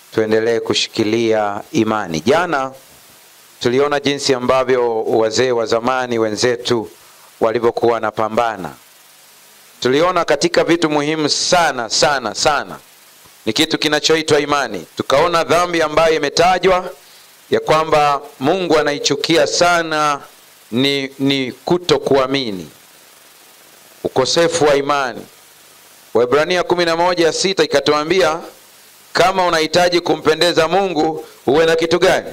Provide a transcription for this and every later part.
tuendelee kushikilia imani. Jana tuliona jinsi ambavyo wazee wa zamani wenzetu walivyokuwa wanapambana. Tuliona katika vitu muhimu sana sana sana ni kitu kinachoitwa imani. Tukaona dhambi ambayo imetajwa ya kwamba Mungu anaichukia sana ni, ni kuto kuamini, ukosefu wa imani. Waebrania kumi na moja sita ikatuambia kama unahitaji kumpendeza Mungu uwe na kitu gani?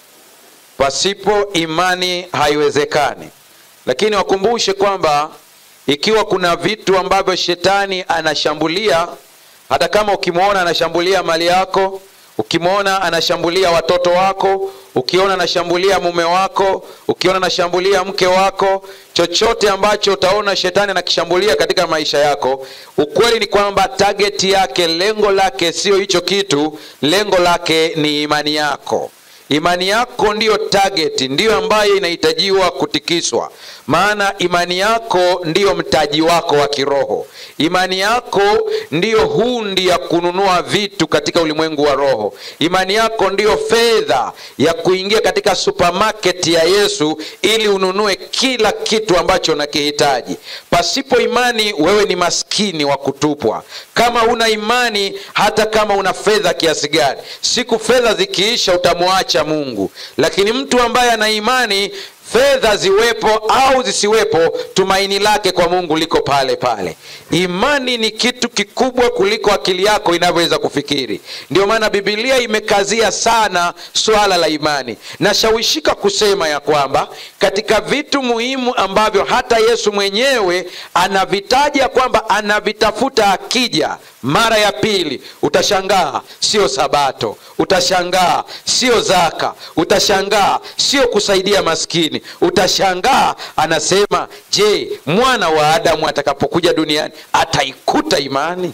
Pasipo imani haiwezekani. Lakini wakumbushe kwamba ikiwa kuna vitu ambavyo shetani anashambulia, hata kama ukimwona anashambulia mali yako, ukimwona anashambulia watoto wako, ukiona anashambulia mume wako, ukiona anashambulia mke wako, chochote ambacho utaona shetani anakishambulia katika maisha yako, ukweli ni kwamba tageti yake, lengo lake sio hicho kitu, lengo lake ni imani yako. Imani yako ndiyo target, ndiyo ambayo inahitajiwa kutikiswa, maana imani yako ndiyo mtaji wako wa kiroho. Imani yako ndiyo hundi ya kununua vitu katika ulimwengu wa roho. Imani yako ndiyo fedha ya kuingia katika supermarket ya Yesu ili ununue kila kitu ambacho unakihitaji. Pasipo imani, wewe ni maskini wa kutupwa. Kama una imani, hata kama una fedha kiasi gani, siku fedha zikiisha, utamwacha Mungu. Lakini mtu ambaye ana imani fedha ziwepo au zisiwepo, tumaini lake kwa Mungu liko pale pale. Imani ni kitu kikubwa kuliko akili yako inavyoweza kufikiri. Ndio maana Biblia imekazia sana swala la imani. Nashawishika kusema ya kwamba katika vitu muhimu ambavyo hata Yesu mwenyewe anavitaja kwamba anavitafuta akija mara ya pili, utashangaa sio Sabato, utashangaa sio zaka, utashangaa sio kusaidia maskini, utashangaa anasema, je, mwana wa Adamu atakapokuja duniani ataikuta imani?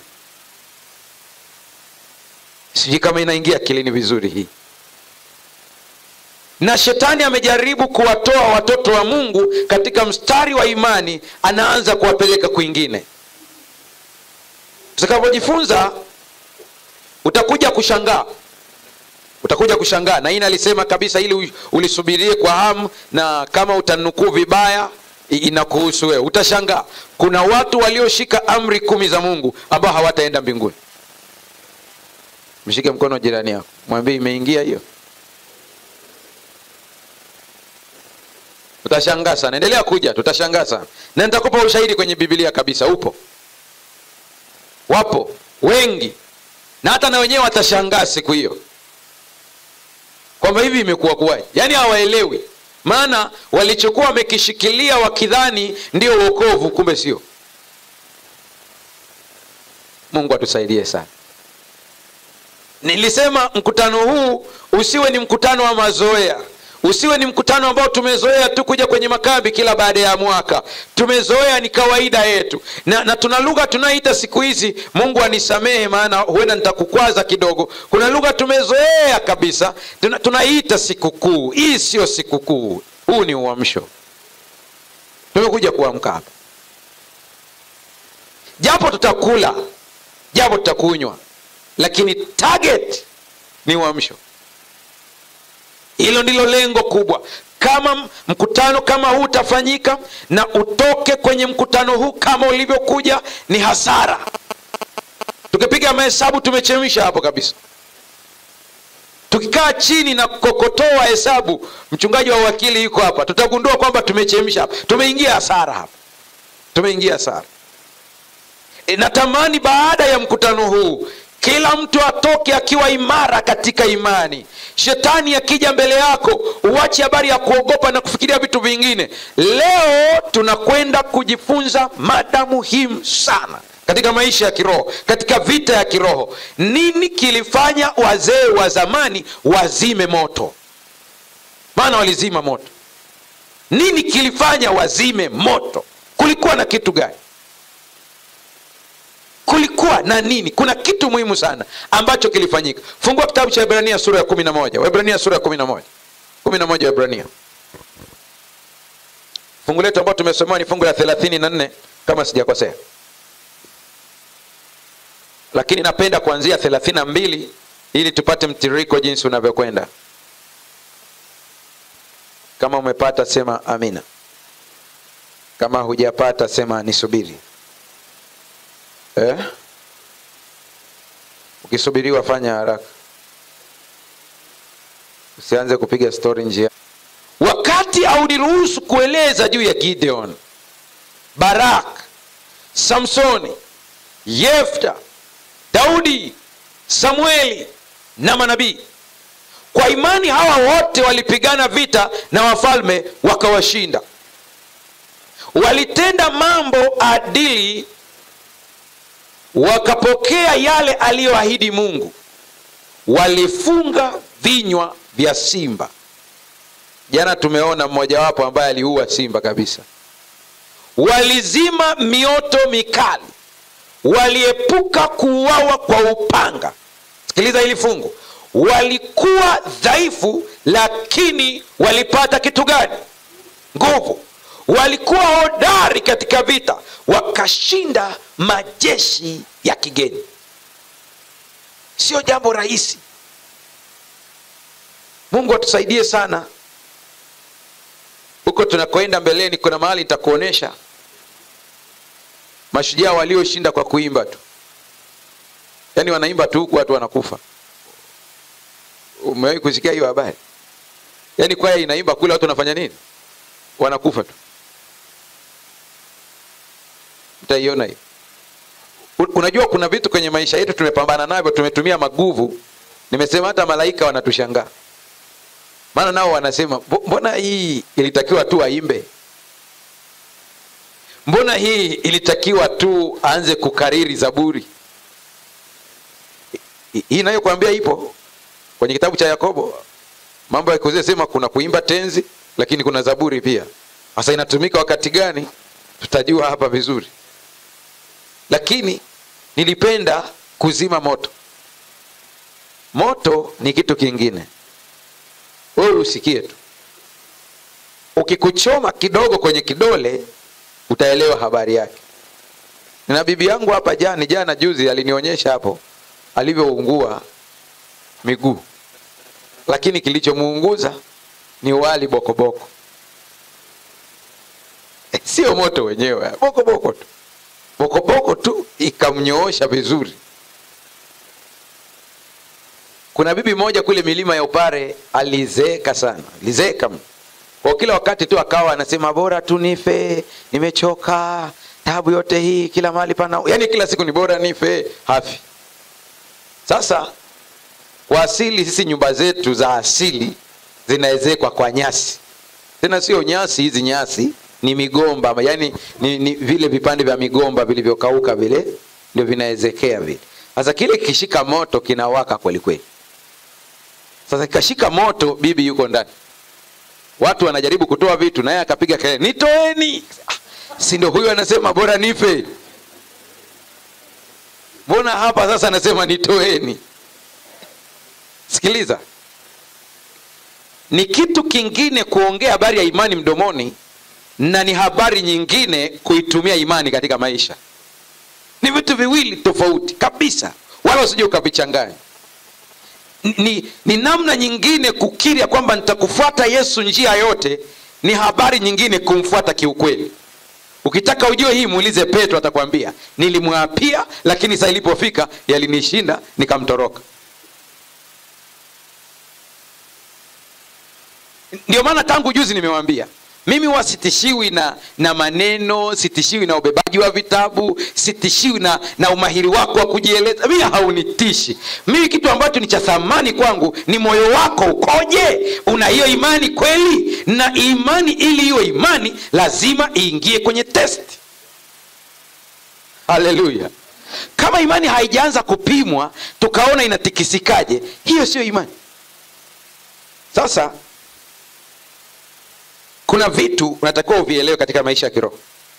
Sijui kama inaingia akilini vizuri hii. Na shetani amejaribu kuwatoa watoto wa Mungu katika mstari wa imani, anaanza kuwapeleka kwingine. Tutakapojifunza utakuja kushangaa, utakuja kushangaa. Na hii nalisema kabisa ili ulisubirie kwa hamu, na kama utanukuu vibaya inakuhusu wewe. Utashangaa kuna watu walioshika amri kumi za Mungu ambao hawataenda mbinguni. Mshike mkono jirani yako, mwambie imeingia hiyo. Utashangaa sana, endelea kuja, tutashangaa sana, na nitakupa ushahidi kwenye Biblia kabisa, upo wapo wengi na hata na wenyewe watashangaa siku hiyo kwamba hivi imekuwa kuwaje. Yaani hawaelewi, maana walichokuwa wamekishikilia wakidhani ndio wokovu, kumbe sio. Mungu atusaidie sana. Nilisema mkutano huu usiwe ni mkutano wa mazoea usiwe ni mkutano ambao tumezoea tu kuja kwenye makambi kila baada ya mwaka. Tumezoea, ni kawaida yetu, na, na tuna lugha tunaita siku hizi, Mungu anisamehe, maana huenda nitakukwaza kidogo. Kuna lugha tumezoea kabisa, tuna, tunaita sikukuu. Hii sio sikukuu, huu ni uamsho. Tumekuja kuamka hapa, japo tutakula, japo tutakunywa, lakini target ni uamsho. Hilo ndilo lengo kubwa. Kama mkutano kama huu utafanyika na utoke kwenye mkutano huu kama ulivyokuja, ni hasara. Tukipiga mahesabu, tumechemsha hapo kabisa. Tukikaa chini na kukokotoa hesabu, mchungaji wa wakili yuko hapa, tutagundua kwamba tumechemsha hapa, tumeingia hasara hapa, tumeingia hasara. E, natamani baada ya mkutano huu kila mtu atoke akiwa imara katika imani. Shetani akija mbele yako, uache habari ya kuogopa na kufikiria vitu vingine. Leo tunakwenda kujifunza mada muhimu sana katika maisha ya kiroho, katika vita ya kiroho. Nini kilifanya wazee wa zamani wazime moto? Maana walizima moto. Nini kilifanya wazime moto? Kulikuwa na kitu gani? kulikuwa na nini? Kuna kitu muhimu sana ambacho kilifanyika. Fungua kitabu cha Ibrania sura ya kumi na moja. Waebrania sura ya kumi na moja, kumi na moja Waebrania. Fungu letu ambao tumesomewa ni fungu la thelathini na nne kama sijakosea, lakini napenda kuanzia thelathini na mbili ili tupate mtiririko jinsi unavyokwenda kama umepata sema amina kama hujapata sema nisubiri eh? ukisubiriwa fanya haraka usianze kupiga stori njia wakati auniruhusu kueleza juu ya gideon barak samsoni yefta daudi samueli na manabii kwa imani hawa wote walipigana vita na wafalme wakawashinda walitenda mambo adili wakapokea yale aliyoahidi mungu walifunga vinywa vya simba jana tumeona mmojawapo ambaye aliua simba kabisa walizima mioto mikali waliepuka kuuawa kwa upanga sikiliza hili fungu walikuwa dhaifu lakini walipata kitu gani nguvu walikuwa hodari katika vita wakashinda majeshi ya kigeni sio jambo rahisi mungu atusaidie sana huko tunakoenda mbeleni kuna mahali nitakuonyesha mashujaa walioshinda kwa kuimba tu yaani wanaimba tu huku watu wanakufa umewahi kusikia hiyo habari yaani kwaya inaimba kule watu wanafanya nini wanakufa tu mtaiona hiyo unajua kuna vitu kwenye maisha yetu tumepambana navyo tumetumia maguvu nimesema hata malaika wanatushangaa maana nao wanasema mbona hii ilitakiwa tu aimbe mbona hii ilitakiwa tu aanze kukariri zaburi hii inayokwambia ipo kwenye kitabu cha yakobo mambo ya kuzee sema kuna kuimba tenzi lakini kuna zaburi pia sasa inatumika wakati gani tutajua hapa vizuri lakini nilipenda kuzima moto moto ni kitu kingine wewe usikie tu ukikuchoma kidogo kwenye kidole utaelewa habari yake na bibi yangu hapa jani jana juzi alinionyesha hapo alivyoungua miguu lakini kilichomuunguza ni wali bokoboko e, sio moto wenyewe bokoboko tu bokoboko tu ikamnyoosha vizuri kuna bibi moja kule milima ya upare alizeeka sana alizeeka kwa kila wakati tu akawa anasema bora tu nife nimechoka tabu yote hii kila mahali pana yaani kila siku ni bora nife hafi sasa kwa asili sisi nyumba zetu za asili zinaezekwa kwa nyasi tena sio nyasi hizi nyasi ni migomba yaani ni, ni vile vipande vya migomba vilivyokauka vile ndio vinaezekea vile sasa kile kishika moto kinawaka kweli kweli sasa kikashika moto bibi yuko ndani watu wanajaribu kutoa vitu naye akapiga kelele nitoeni si ndio huyu anasema bora nife mbona hapa sasa anasema nitoeni sikiliza ni kitu kingine kuongea habari ya imani mdomoni na ni habari nyingine kuitumia imani katika maisha ni vitu viwili tofauti kabisa wala usije ukavichanganya ni, ni namna nyingine kukiri ya kwamba nitakufuata yesu njia yote ni habari nyingine kumfuata kiukweli ukitaka ujue hii muulize petro atakwambia nilimwapia lakini saa ilipofika yalinishinda nikamtoroka ndio maana tangu juzi nimewambia mimi huwa sitishiwi na na maneno sitishiwi na ubebaji wa vitabu sitishiwi na na umahiri wako wa kujieleza mimi haunitishi mimi kitu ambacho ni cha thamani kwangu ni moyo wako ukoje una hiyo imani kweli na imani ili iwe imani lazima iingie kwenye test haleluya kama imani haijaanza kupimwa tukaona inatikisikaje hiyo sio imani sasa kuna vitu unatakiwa uvielewe katika maisha ya kiroho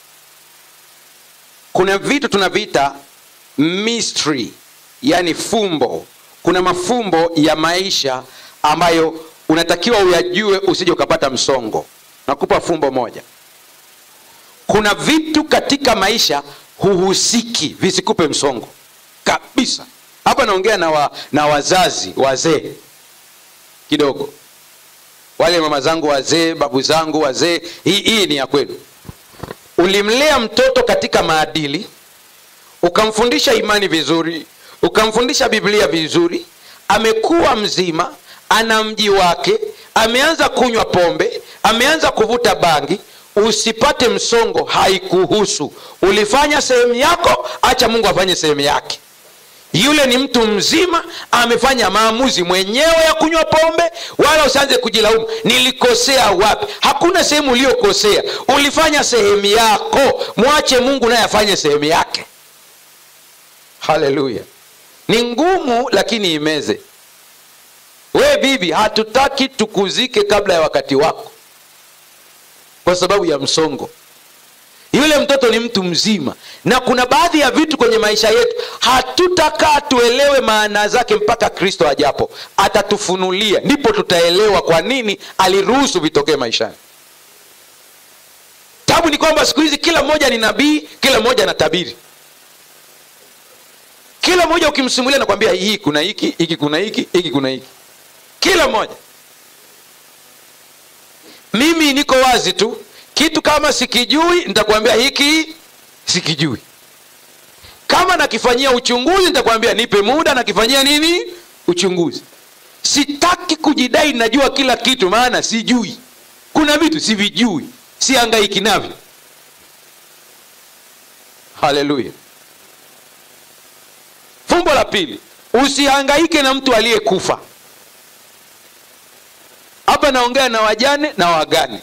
kuna vitu tunaviita mystery yani fumbo kuna mafumbo ya maisha ambayo unatakiwa uyajue usije ukapata msongo nakupa fumbo moja kuna vitu katika maisha huhusiki visikupe msongo kabisa hapa naongea na, wa, na wazazi wazee kidogo wale mama zangu wazee babu zangu wazee hii, hii ni ya kwenu ulimlea mtoto katika maadili ukamfundisha imani vizuri ukamfundisha biblia vizuri amekuwa mzima ana mji wake ameanza kunywa pombe ameanza kuvuta bangi usipate msongo haikuhusu ulifanya sehemu yako acha mungu afanye sehemu yake yule ni mtu mzima amefanya maamuzi mwenyewe ya kunywa pombe wala usianze kujilaumu nilikosea wapi hakuna sehemu uliyokosea ulifanya sehemu yako mwache mungu naye afanye sehemu yake haleluya ni ngumu lakini imeze we bibi hatutaki tukuzike kabla ya wakati wako kwa sababu ya msongo yule mtoto ni mtu mzima na kuna baadhi ya vitu kwenye maisha yetu hatutakaa tuelewe maana zake mpaka kristo ajapo atatufunulia ndipo tutaelewa kwa nini aliruhusu vitokee maishani tabu ni kwamba siku hizi kila mmoja ni nabii kila mmoja anatabiri kila mmoja ukimsimulia nakwambia hii kuna hiki hiki kuna hiki hiki kuna hiki kila mmoja mimi niko wazi tu kitu kama sikijui nitakwambia hiki sikijui kama nakifanyia uchunguzi nitakwambia nipe muda nakifanyia nini uchunguzi sitaki kujidai najua kila kitu maana sijui kuna vitu sivijui siangaiki navyo haleluya fumbo la pili usihangaike na mtu aliyekufa hapa naongea na wajane na wagane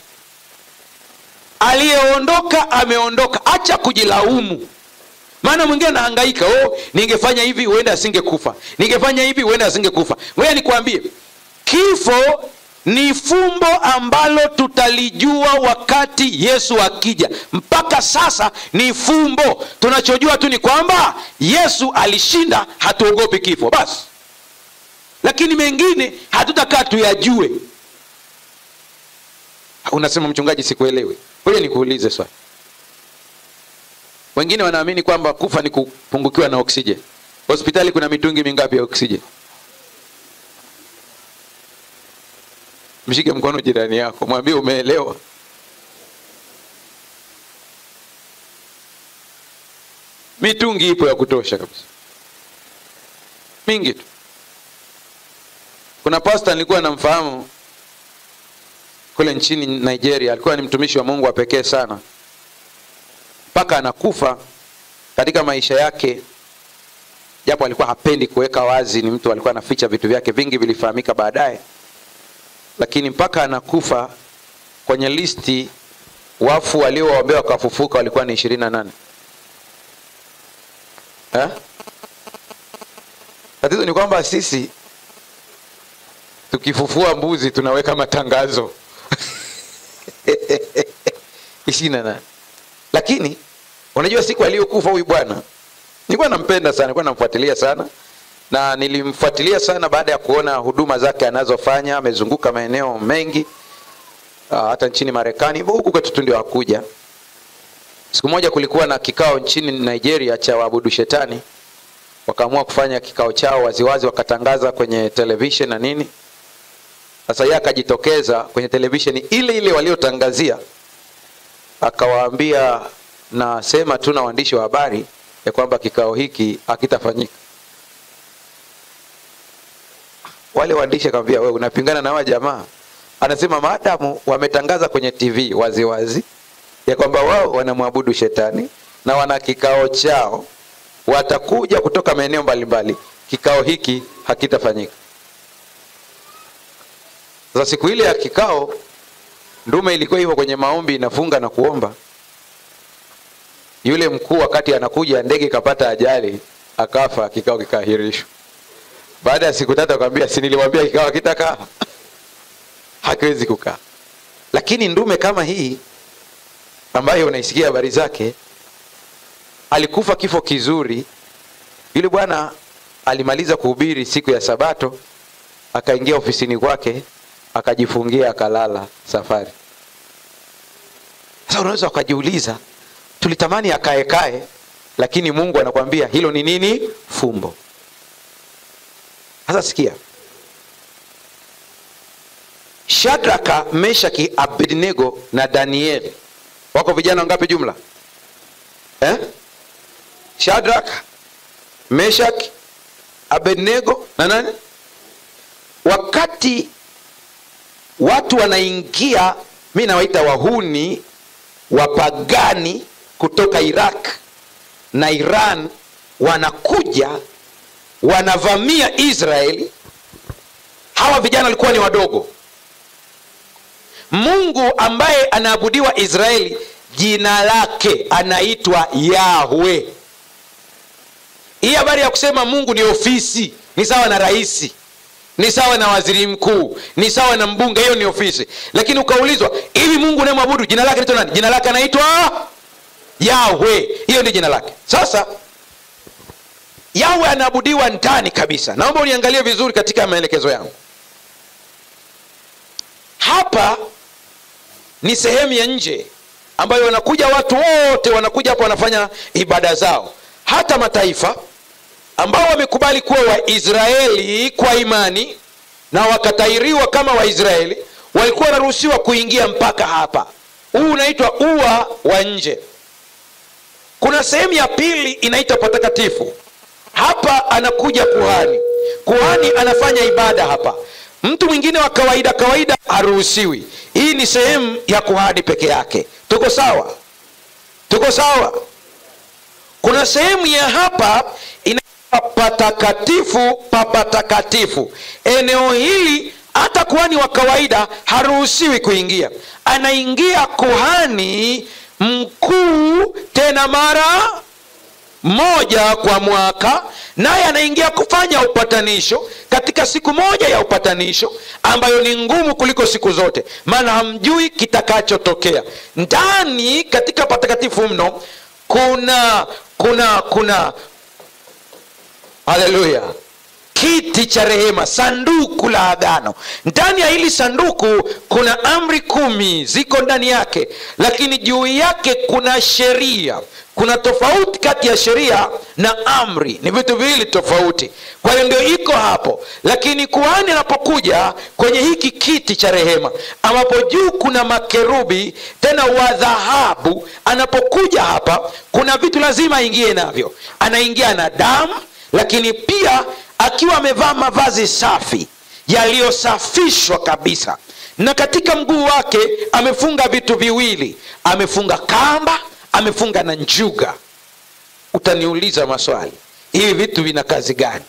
aliyeondoka ameondoka acha kujilaumu maana mwingine anahangaika oh, ningefanya hivi huenda asingekufa ningefanya hivi huenda asingekufa ngoja nikwambie kifo ni fumbo ambalo tutalijua wakati yesu akija mpaka sasa ni fumbo tunachojua tu ni kwamba yesu alishinda hatuogopi kifo basi lakini mengine hatutakaa tuyajue unasema mchungaji sikuelewi ngoja nikuulize swali wengine wanaamini kwamba kufa ni kupungukiwa na oksijeni hospitali kuna mitungi mingapi ya oksijeni mshike mkono jirani yako mwambie umeelewa mitungi ipo ya kutosha kabisa mingi tu kuna pasta nilikuwa namfahamu kule nchini nigeria alikuwa ni mtumishi wa mungu wa pekee sana mpaka anakufa katika maisha yake japo alikuwa hapendi kuweka wazi ni mtu alikuwa anaficha vitu vyake vingi vilifahamika baadaye lakini mpaka anakufa kwenye listi wafu waliowaombea wakafufuka walikuwa ni ishirini na nane tatizo ni kwamba sisi tukifufua mbuzi tunaweka matangazo ishirini na nane lakini unajua siku aliyokufa huyu bwana nilikuwa nampenda sana nilikuwa namfuatilia sana na nilimfuatilia sana baada ya kuona huduma zake anazofanya amezunguka maeneo mengi uh, hata nchini marekani hivyo huku kwetu tu ndio akuja siku moja kulikuwa na kikao nchini nigeria cha waabudu shetani wakaamua kufanya kikao chao waziwazi wakatangaza kwenye televishen na nini sasa yeye akajitokeza kwenye televisheni ile ile waliotangazia akawaambia nasema tu na waandishi wa habari ya kwamba kikao hiki hakitafanyika wale waandishi akamwambia wewe unapingana na hawa jamaa anasema maadamu wametangaza kwenye tv waziwazi wazi, ya kwamba wao wanamwabudu shetani na wana kikao chao watakuja kutoka maeneo mbalimbali kikao hiki hakitafanyika sasa siku ile ya kikao ndume ilikuwa hivyo kwenye maombi inafunga na kuomba yule mkuu wakati anakuja ndege ikapata ajali akafa kikao kikaahirishwa baada ya siku tatu akamwambia si niliwambia kikao hakitakaa hakiwezi kukaa lakini ndume kama hii ambayo unaisikia habari zake alikufa kifo kizuri yule bwana alimaliza kuhubiri siku ya sabato akaingia ofisini kwake akajifungia akalala safari sasa unaweza ukajiuliza tulitamani akaekae lakini mungu anakwambia hilo ni nini fumbo sasa sikia shadraka meshaki abednego na danieli wako vijana wangapi jumla eh? shadraka meshaki abednego na nani wakati watu wanaingia mi nawaita wahuni wapagani kutoka iraq na iran wanakuja wanavamia israeli hawa vijana walikuwa ni wadogo mungu ambaye anaabudiwa israeli jina lake anaitwa yahwe hii habari ya kusema mungu ni ofisi ni sawa na rahisi ni sawa na waziri mkuu ni sawa na mbunge hiyo ni ofisi lakini ukaulizwa hivi mungu unayemwabudu jina lake naitwa nani jina lake anaitwa yahwe hiyo ndio jina lake sasa yahwe anaabudiwa ndani kabisa naomba uniangalie vizuri katika maelekezo yangu hapa ni sehemu ya nje ambayo wanakuja watu wote wanakuja hapa wanafanya ibada zao hata mataifa ambao wamekubali kuwa waisraeli kwa imani na wakatairiwa kama waisraeli walikuwa wanaruhusiwa kuingia mpaka hapa huu unaitwa ua wa nje kuna sehemu ya pili inaitwa patakatifu hapa anakuja kuhani kuhani anafanya ibada hapa mtu mwingine wa kawaida kawaida haruhusiwi hii ni sehemu ya kuhani peke yake tuko sawa tuko sawa kuna sehemu ya hapa inaitwa patakatifu pa patakatifu eneo hili hata kuhani wa kawaida haruhusiwi kuingia anaingia kuhani mkuu tena mara moja kwa mwaka naye anaingia kufanya upatanisho katika siku moja ya upatanisho ambayo ni ngumu kuliko siku zote maana hamjui kitakachotokea ndani katika patakatifu mno kuna kuna kuna haleluya kiti cha rehema sanduku la agano ndani ya hili sanduku kuna amri kumi ziko ndani yake lakini juu yake kuna sheria kuna tofauti kati ya sheria na amri ni vitu viwili tofauti kwa hiyo ndio iko hapo lakini kuhani anapokuja kwenye hiki kiti cha rehema ambapo juu kuna makerubi tena wa dhahabu anapokuja hapa kuna vitu lazima aingie navyo anaingia na damu lakini pia akiwa amevaa mavazi safi yaliyosafishwa kabisa na katika mguu wake amefunga vitu viwili amefunga kamba amefunga na njuga utaniuliza maswali hivi vitu vina kazi gani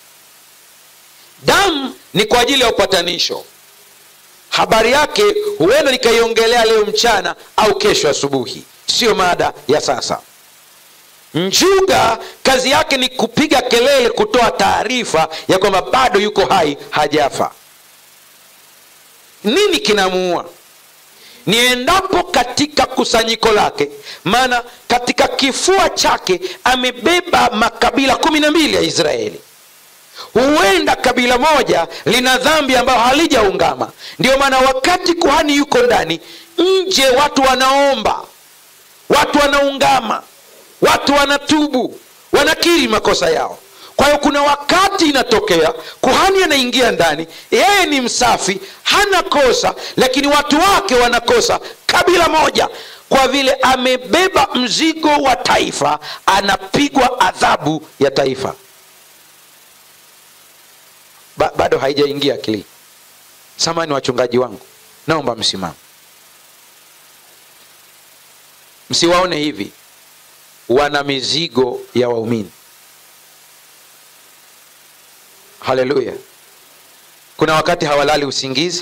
damu ni kwa ajili ya upatanisho habari yake huenda nikaiongelea leo mchana au kesho asubuhi siyo mada ya sasa njuga kazi yake ni kupiga kelele kutoa taarifa ya kwamba bado yuko hai hajafa nini kinamuua ni endapo katika kusanyiko lake maana katika kifua chake amebeba makabila kumi na mbili ya israeli huenda kabila moja lina dhambi ambayo halijaungama ndio maana wakati kuhani yuko ndani nje watu wanaomba watu wanaungama watu wanatubu wanakiri makosa yao kwa hiyo kuna wakati inatokea kuhani anaingia ndani yeye ni msafi hana kosa lakini watu wake wanakosa kabila moja kwa vile amebeba mzigo wa taifa anapigwa adhabu ya taifa ba, bado haijaingia akili samani wachungaji wangu naomba msimamo msiwaone hivi wana mizigo ya waumini haleluya kuna wakati hawalali usingizi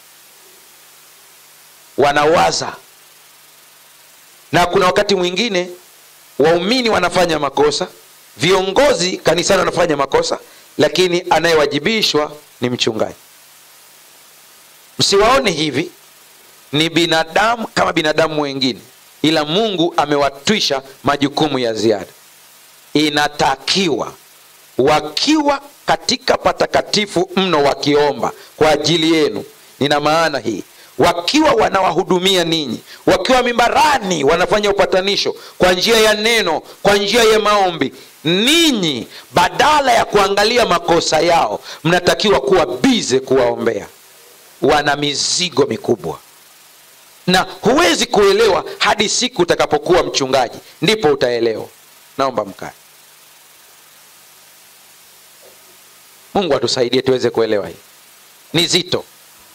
wanawaza na kuna wakati mwingine waumini wanafanya makosa viongozi kanisani wanafanya makosa lakini anayewajibishwa ni mchungaji msiwaone hivi ni binadamu kama binadamu wengine ila mungu amewatwisha majukumu ya ziada inatakiwa wakiwa katika patakatifu mno wakiomba kwa ajili yenu nina maana hii wakiwa wanawahudumia ninyi wakiwa mimbarani wanafanya upatanisho kwa njia ya neno kwa njia ya maombi ninyi badala ya kuangalia makosa yao mnatakiwa kuwa bize kuwaombea wana mizigo mikubwa na huwezi kuelewa hadi siku utakapokuwa mchungaji ndipo utaelewa naomba mkae mungu atusaidie tuweze kuelewa hii ni zito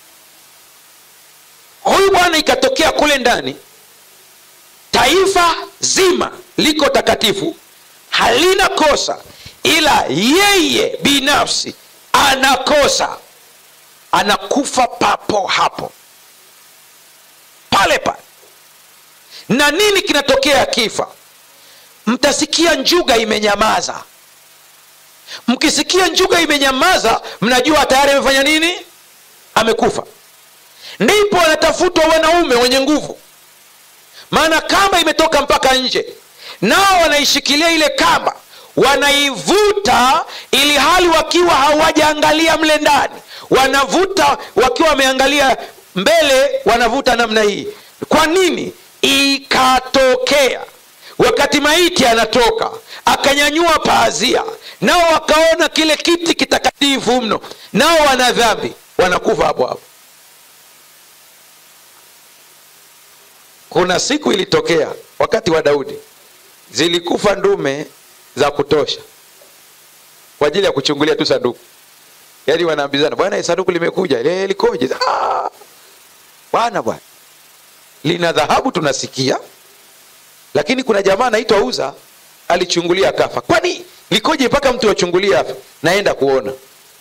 huyu bwana ikatokea kule ndani taifa zima liko takatifu halina kosa ila yeye binafsi anakosa anakufa papo hapo pale pale na nini kinatokea akifa mtasikia njuga imenyamaza mkisikia njuga imenyamaza mnajua tayari amefanya nini amekufa ndipo wanatafutwa wanaume wenye nguvu maana kamba imetoka mpaka nje nao wanaishikilia ile kamba wanaivuta ili hali wakiwa hawajaangalia mle ndani wanavuta wakiwa wameangalia mbele wanavuta namna hii kwa nini ikatokea wakati maiti anatoka akanyanyua paazia nao wakaona kile kiti kitakatifu mno nao wana dhambi wanakufa hapo hapo kuna siku ilitokea wakati wa daudi zilikufa ndume za kutosha kwa ajili ya kuchungulia tu sanduku yaani wanaambizana bwana sanduku limekuja le likoje ah! bwana bwana lina dhahabu tunasikia lakini kuna jamaa anaitwa uza alichungulia akafa kwani likoje mpaka mtu achungulie afa naenda kuona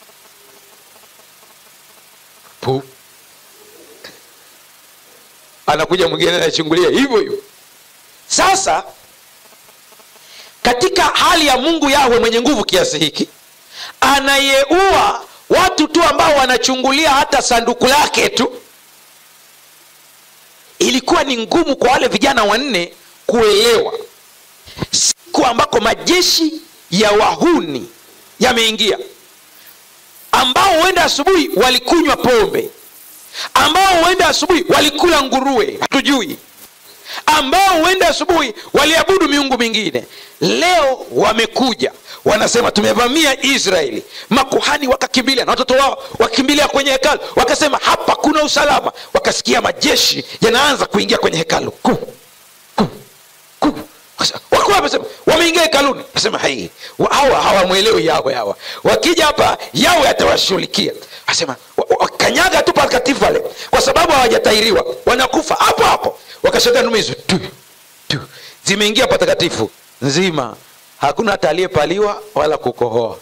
Puh anakuja mwingine anachungulia hivyo hivyo sasa katika hali ya mungu yawe mwenye nguvu kiasi hiki anayeua watu tu ambao wanachungulia hata sanduku lake tu ilikuwa ni ngumu kwa wale vijana wanne kuelewa siku ambako majeshi ya wahuni yameingia ambao huenda asubuhi walikunywa pombe ambao huenda asubuhi walikula nguruwe hatujui ambao huenda asubuhi waliabudu miungu mingine leo wamekuja wanasema tumevamia israeli makuhani wakakimbilia na watoto wao wakimbilia kwenye hekalu wakasema hapa kuna usalama wakasikia majeshi yanaanza kuingia kwenye hekalu ku, ku, ku. wako wamesema wameingia hekaluni asema hai hawa hawamwelewi yawe hawa wakija hapa yawe atawashughulikia asema kanyaga tu patakatifu pale kwa sababu hawajatairiwa wanakufa hapo hapo wakashota nume hizo tu tu zimeingia patakatifu nzima hakuna hata aliyepaliwa wala kukohoa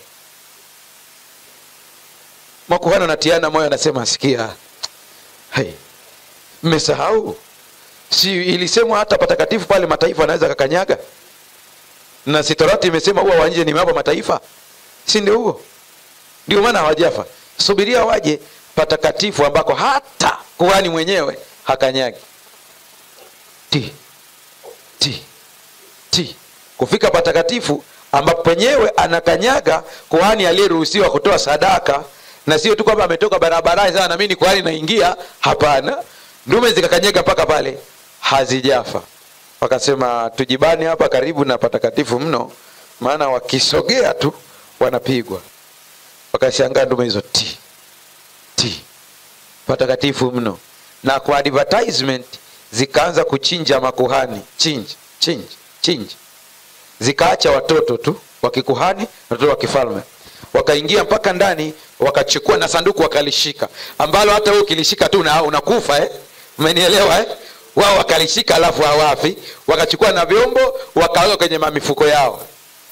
makuhani anatiana moyo anasema sikia hey, mmesahau si ilisemwa hata patakatifu pale mataifa anaweza kakanyaga na sitorati imesema huwa wanje nimewapa mataifa si ndio huo ndio maana hawajafa subiria waje patakatifu ambako hata kuhani mwenyewe hakanyagi ti ti ti kufika patakatifu ambapo penyewe anakanyaga kuhani aliyeruhusiwa kutoa sadaka na sio tu kwamba ametoka barabarani sana nami ni kuhani naingia hapana ndume zikakanyaga mpaka pale hazijafa wakasema tujibani hapa karibu na patakatifu mno maana wakisogea tu wanapigwa wakashangaa ndume hizo ti ti patakatifu mno na kwa advertisement zikaanza kuchinja makuhani chinji chinji chinji zikaacha watoto tu wa kikuhani watoto wa kifalme wakaingia mpaka ndani wakachukua na sanduku wakalishika ambalo hata wewe ukilishika tu una, unakufa eh? umenielewa eh? wao wakalishika alafu hawafi wakachukua na vyombo wakaweka kwenye mamifuko yao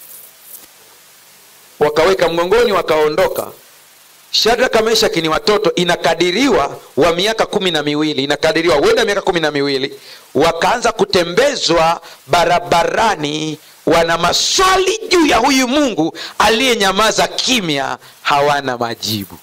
wakaweka mgongoni wakaondoka shadraka meshaki ni watoto inakadiriwa wa miaka kumi na miwili inakadiriwa huenda miaka kumi na miwili wakaanza kutembezwa barabarani wana maswali juu ya huyu mungu aliyenyamaza kimya hawana majibu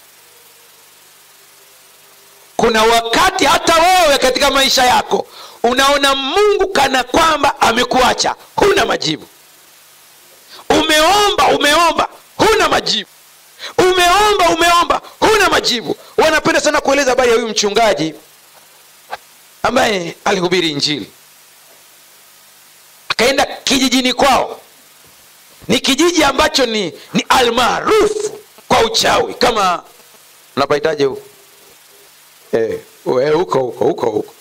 kuna wakati hata wewe katika maisha yako unaona mungu kana kwamba amekuacha huna majibu umeomba umeomba huna majibu umeomba umeomba huna majibu wanapenda sana kueleza habari ya huyu mchungaji ambaye alihubiri injili akaenda kijijini kwao ni kijiji ambacho ni, ni almaarufu kwa uchawi kama unapahitaji huko eh, we, huko huko huko huko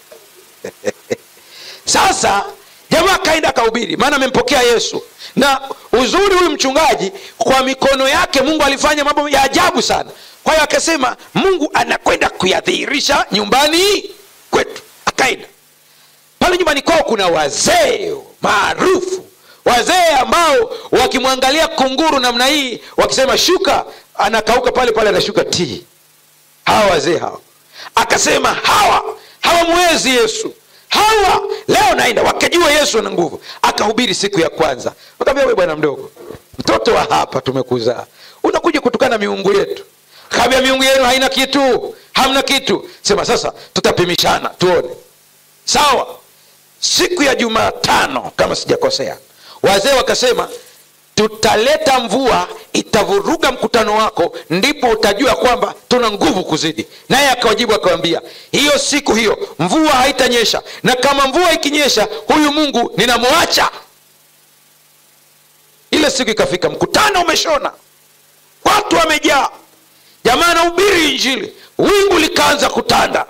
sasa jamaa akaenda akahubiri maana amempokea yesu na uzuri huyu mchungaji kwa mikono yake mungu alifanya mambo ya ajabu sana kwa hiyo akasema mungu anakwenda kuyadhihirisha nyumbani kwetu akaenda pale nyumbani kwao kuna wazee maarufu wazee ambao wakimwangalia kunguru namna hii wakisema shuka anakauka pale pale anashuka tii hawa wazee hawa akasema hawa hawamwezi yesu hawa leo naenda wakajua yesu ana nguvu akahubiri siku ya kwanza akaambia we bwana mdogo mtoto wa hapa tumekuzaa unakuja kutukana miungu yetu kaambia miungu yenu haina kitu hamna kitu sema sasa tutapimishana tuone sawa siku ya jumatano kama sijakosea wazee wakasema tutaleta mvua itavuruga mkutano wako ndipo utajua kwamba tuna nguvu kuzidi naye akawajibu akawambia hiyo siku hiyo mvua haitanyesha na kama mvua ikinyesha huyu mungu ninamwacha ile siku ikafika mkutano umeshona watu wamejaa jamaa anahubiri injili wingu likaanza kutanda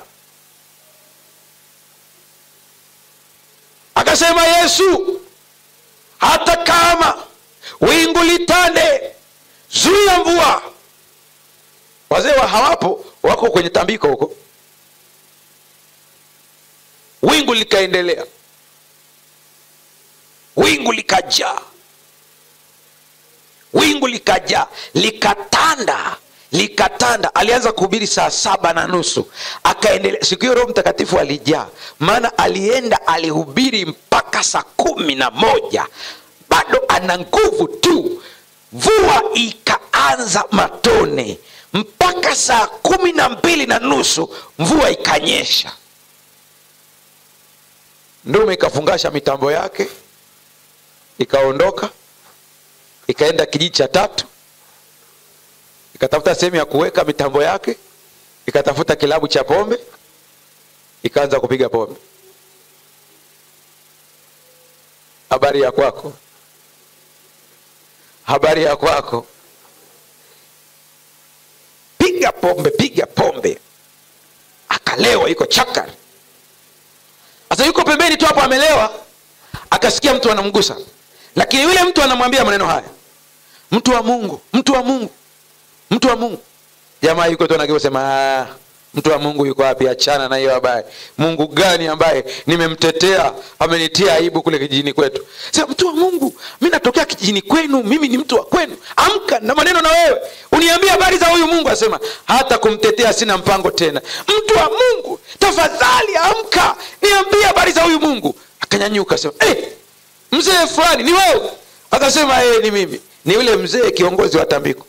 akasema yesu hata kama wingu litande zuia mvua wazee wa hawapo wako kwenye tambiko huko wingu likaendelea wingu likajaa wingu likajaa likatanda likatanda alianza kuhubiri saa saba na nusu akaendelea siku hiyo roho mtakatifu alijaa maana alienda alihubiri mpaka saa kumi na moja bado ana nguvu tu mvua ikaanza matone mpaka saa kumi na mbili na nusu mvua ikanyesha ndume ikafungasha mitambo yake ikaondoka ikaenda kijiji cha tatu ikatafuta sehemu ya kuweka mitambo yake ikatafuta kilabu cha pombe ikaanza kupiga pombe habari ya kwako habari ya kwako piga pombe piga pombe akalewa yuko chakari sasa yuko pembeni tu hapo amelewa akasikia mtu anamgusa lakini yule mtu anamwambia maneno haya mtu wa mungu mtu wa mungu mtu wa mungu jamaa yuko tu anakiosema mtu wa mungu yuko wapi achana na hiyo habari mungu gani ambaye nimemtetea amenitia aibu kule kijijini kwetu sema mtu wa mungu mi natokea kijijini kwenu mimi ni mtu wa kwenu amka na maneno na wewe uniambie habari za huyu mungu asema hata kumtetea sina mpango tena mtu wa mungu tafadhali amka niambie habari za huyu mungu akanyanyuka sema hey, mzee fulani ni wewe akasema hey, ni mimi ni yule mzee kiongozi wa tambiko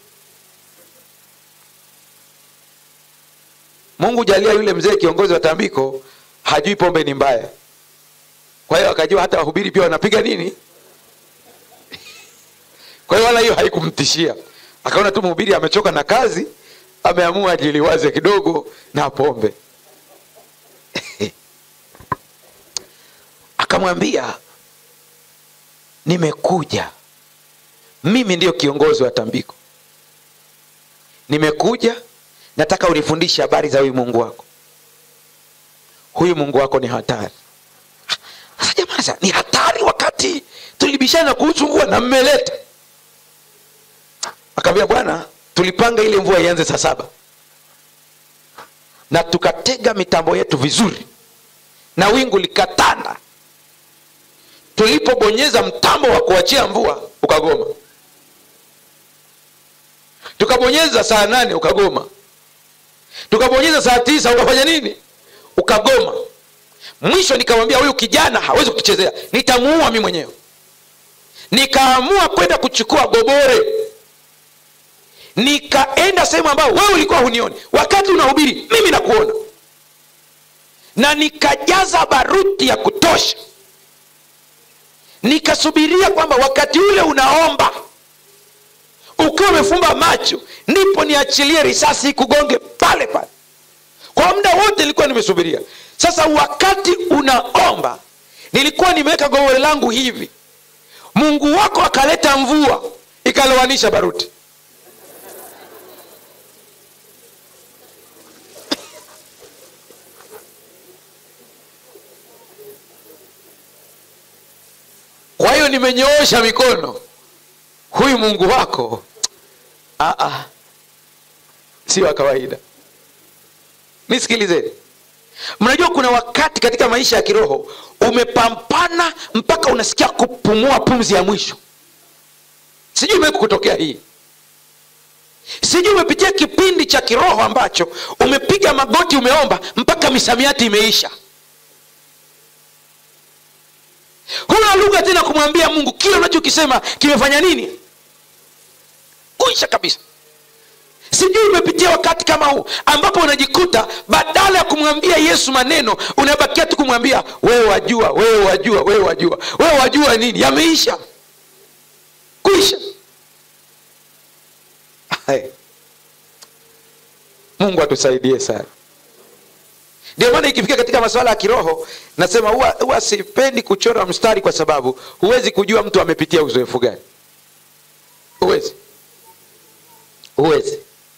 mungu jalia yule mzee kiongozi wa tambiko hajui pombe ni mbaya kwa hiyo akajua hata wahubiri pia wanapiga nini kwa hiyo wala hiyo haikumtishia akaona tu mhubiri amechoka na kazi ameamua ajiliwaze kidogo na pombe akamwambia nimekuja mimi ndiyo kiongozi wa tambiko nimekuja nataka unifundishe habari za huyu mungu wako huyu mungu wako ni hatari sasa jamaa ni hatari wakati tulibishana kuhusu mvua na mmeleta akaambia bwana tulipanga ile mvua ianze saa saba na tukatega mitambo yetu vizuri na wingu likatanda tulipobonyeza mtambo wa kuachia mvua ukagoma tukabonyeza saa nane ukagoma tukabonyeza saa tisa ukafanya nini ukagoma mwisho nikamwambia huyu kijana hawezi kutuchezea nitamuua mi mwenyewe nikaamua kwenda kuchukua gobore nikaenda sehemu ambayo wewe ulikuwa hunioni wakati unahubiri mimi nakuona na nikajaza baruti ya kutosha nikasubiria kwamba wakati ule unaomba ukiwa umefumba macho ndipo niachilie risasi ikugonge pale pale kwa muda wote nilikuwa nimesubiria sasa wakati unaomba nilikuwa nimeweka gowele langu hivi mungu wako akaleta mvua ikalowanisha baruti kwa hiyo nimenyoosha mikono huyu mungu wako ah, ah, si wa kawaida nisikilizeni mnajua kuna wakati katika maisha ya kiroho umepambana mpaka unasikia kupumua pumzi ya mwisho sijui imewe kutokea hii sijui umepitia kipindi cha kiroho ambacho umepiga magoti umeomba mpaka misamiati imeisha huna lugha tena kumwambia mungu kile unachokisema kimefanya nini kuisha kabisa sijui umepitia wakati kama huu ambapo unajikuta badala ya kumwambia yesu maneno unabakia tu kumwambia wewe wajua wewe wajua wewe wajua wewe wajua nini yameisha kuisha Hai. mungu atusaidie sana ndio maana ikifika katika masuala ya kiroho nasema huwa huwa sipendi kuchora mstari kwa sababu huwezi kujua mtu amepitia uzoefu gani huwezi huwezi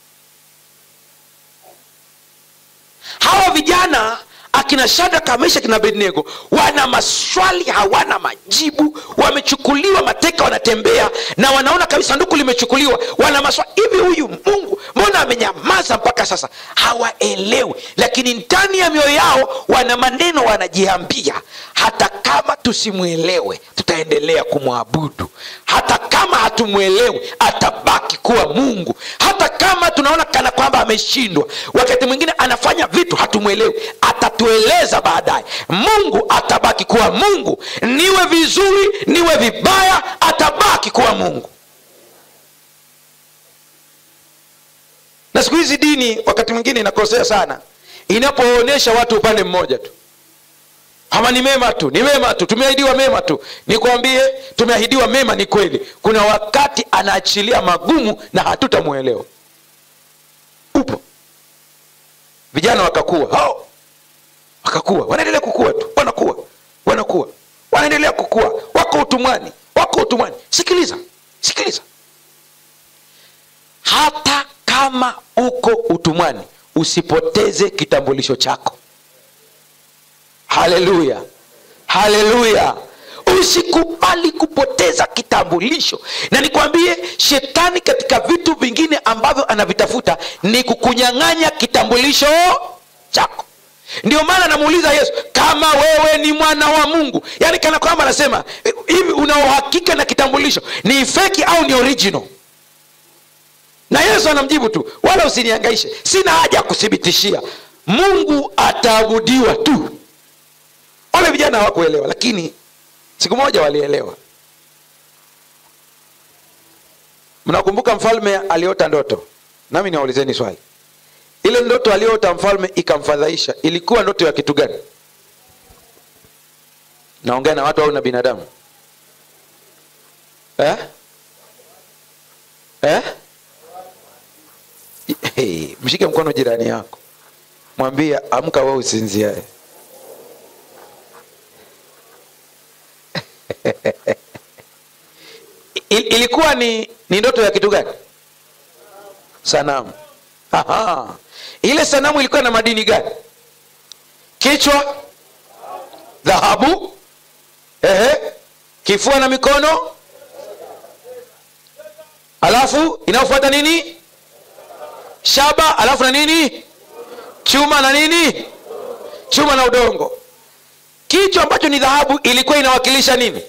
hawa vijana akina shadraka mesha kina abednego wana maswali hawana majibu wamechukuliwa mateka wanatembea na wanaona kabisa sanduku limechukuliwa wana maswali hivi huyu mungu mbona amenyamaza mpaka sasa hawaelewi lakini ndani ya mioyo yao wana maneno wanajiambia hata kama tusimwelewe tutaendelea kumwabudu hata kama hatumwelewi atabaki kuwa mungu hata kama tunaona kana kwamba ameshindwa wakati mwingine anafanya vitu hatumwelewi atatueleza baadaye mungu atabaki kuwa mungu niwe vizuri niwe vibaya atabaki kuwa mungu na siku hizi dini wakati mwingine inakosea sana inapoonyesha watu upande mmoja tu ama ni mema tu ni mema tu tumeahidiwa mema tu nikwambie tumeahidiwa mema ni kweli kuna wakati anaachilia magumu na hatutamwelewa upo vijana wakakuwa hao wakakuwa wanaendelea kukua tu wanakuwa wanakuwa wanaendelea kukua wako utumwani wako utumwani sikiliza sikiliza hata kama uko utumwani usipoteze kitambulisho chako haleluya haleluya usikubali kupoteza kitambulisho na nikwambie shetani katika vitu vingine ambavyo anavitafuta ni kukunyang'anya kitambulisho chako ndio maana anamuuliza yesu kama wewe ni mwana wa mungu yaani kana kwamba anasema hivi una uhakika na kitambulisho ni feki au ni original na yesu anamjibu tu wala usiniangaishe sina haja ya kuthibitishia mungu ataabudiwa tu wale vijana hawakuelewa lakini siku moja walielewa mnakumbuka mfalme aliota ndoto nami niwaulizeni swali ile ndoto aliyoota mfalme ikamfadhaisha ilikuwa ndoto ya kitu gani naongea na watu au na binadamu eh? Eh? Hey, mshike mkono jirani yako mwambie amka we usinziae Il, ilikuwa ni ni ndoto ya kitu gani sanamu Aha. ile sanamu ilikuwa na madini gani kichwa dhahabu ehe kifua na mikono alafu inayofuata nini shaba alafu na nini chuma na nini chuma na udongo kichwa ambacho ni dhahabu ilikuwa inawakilisha nini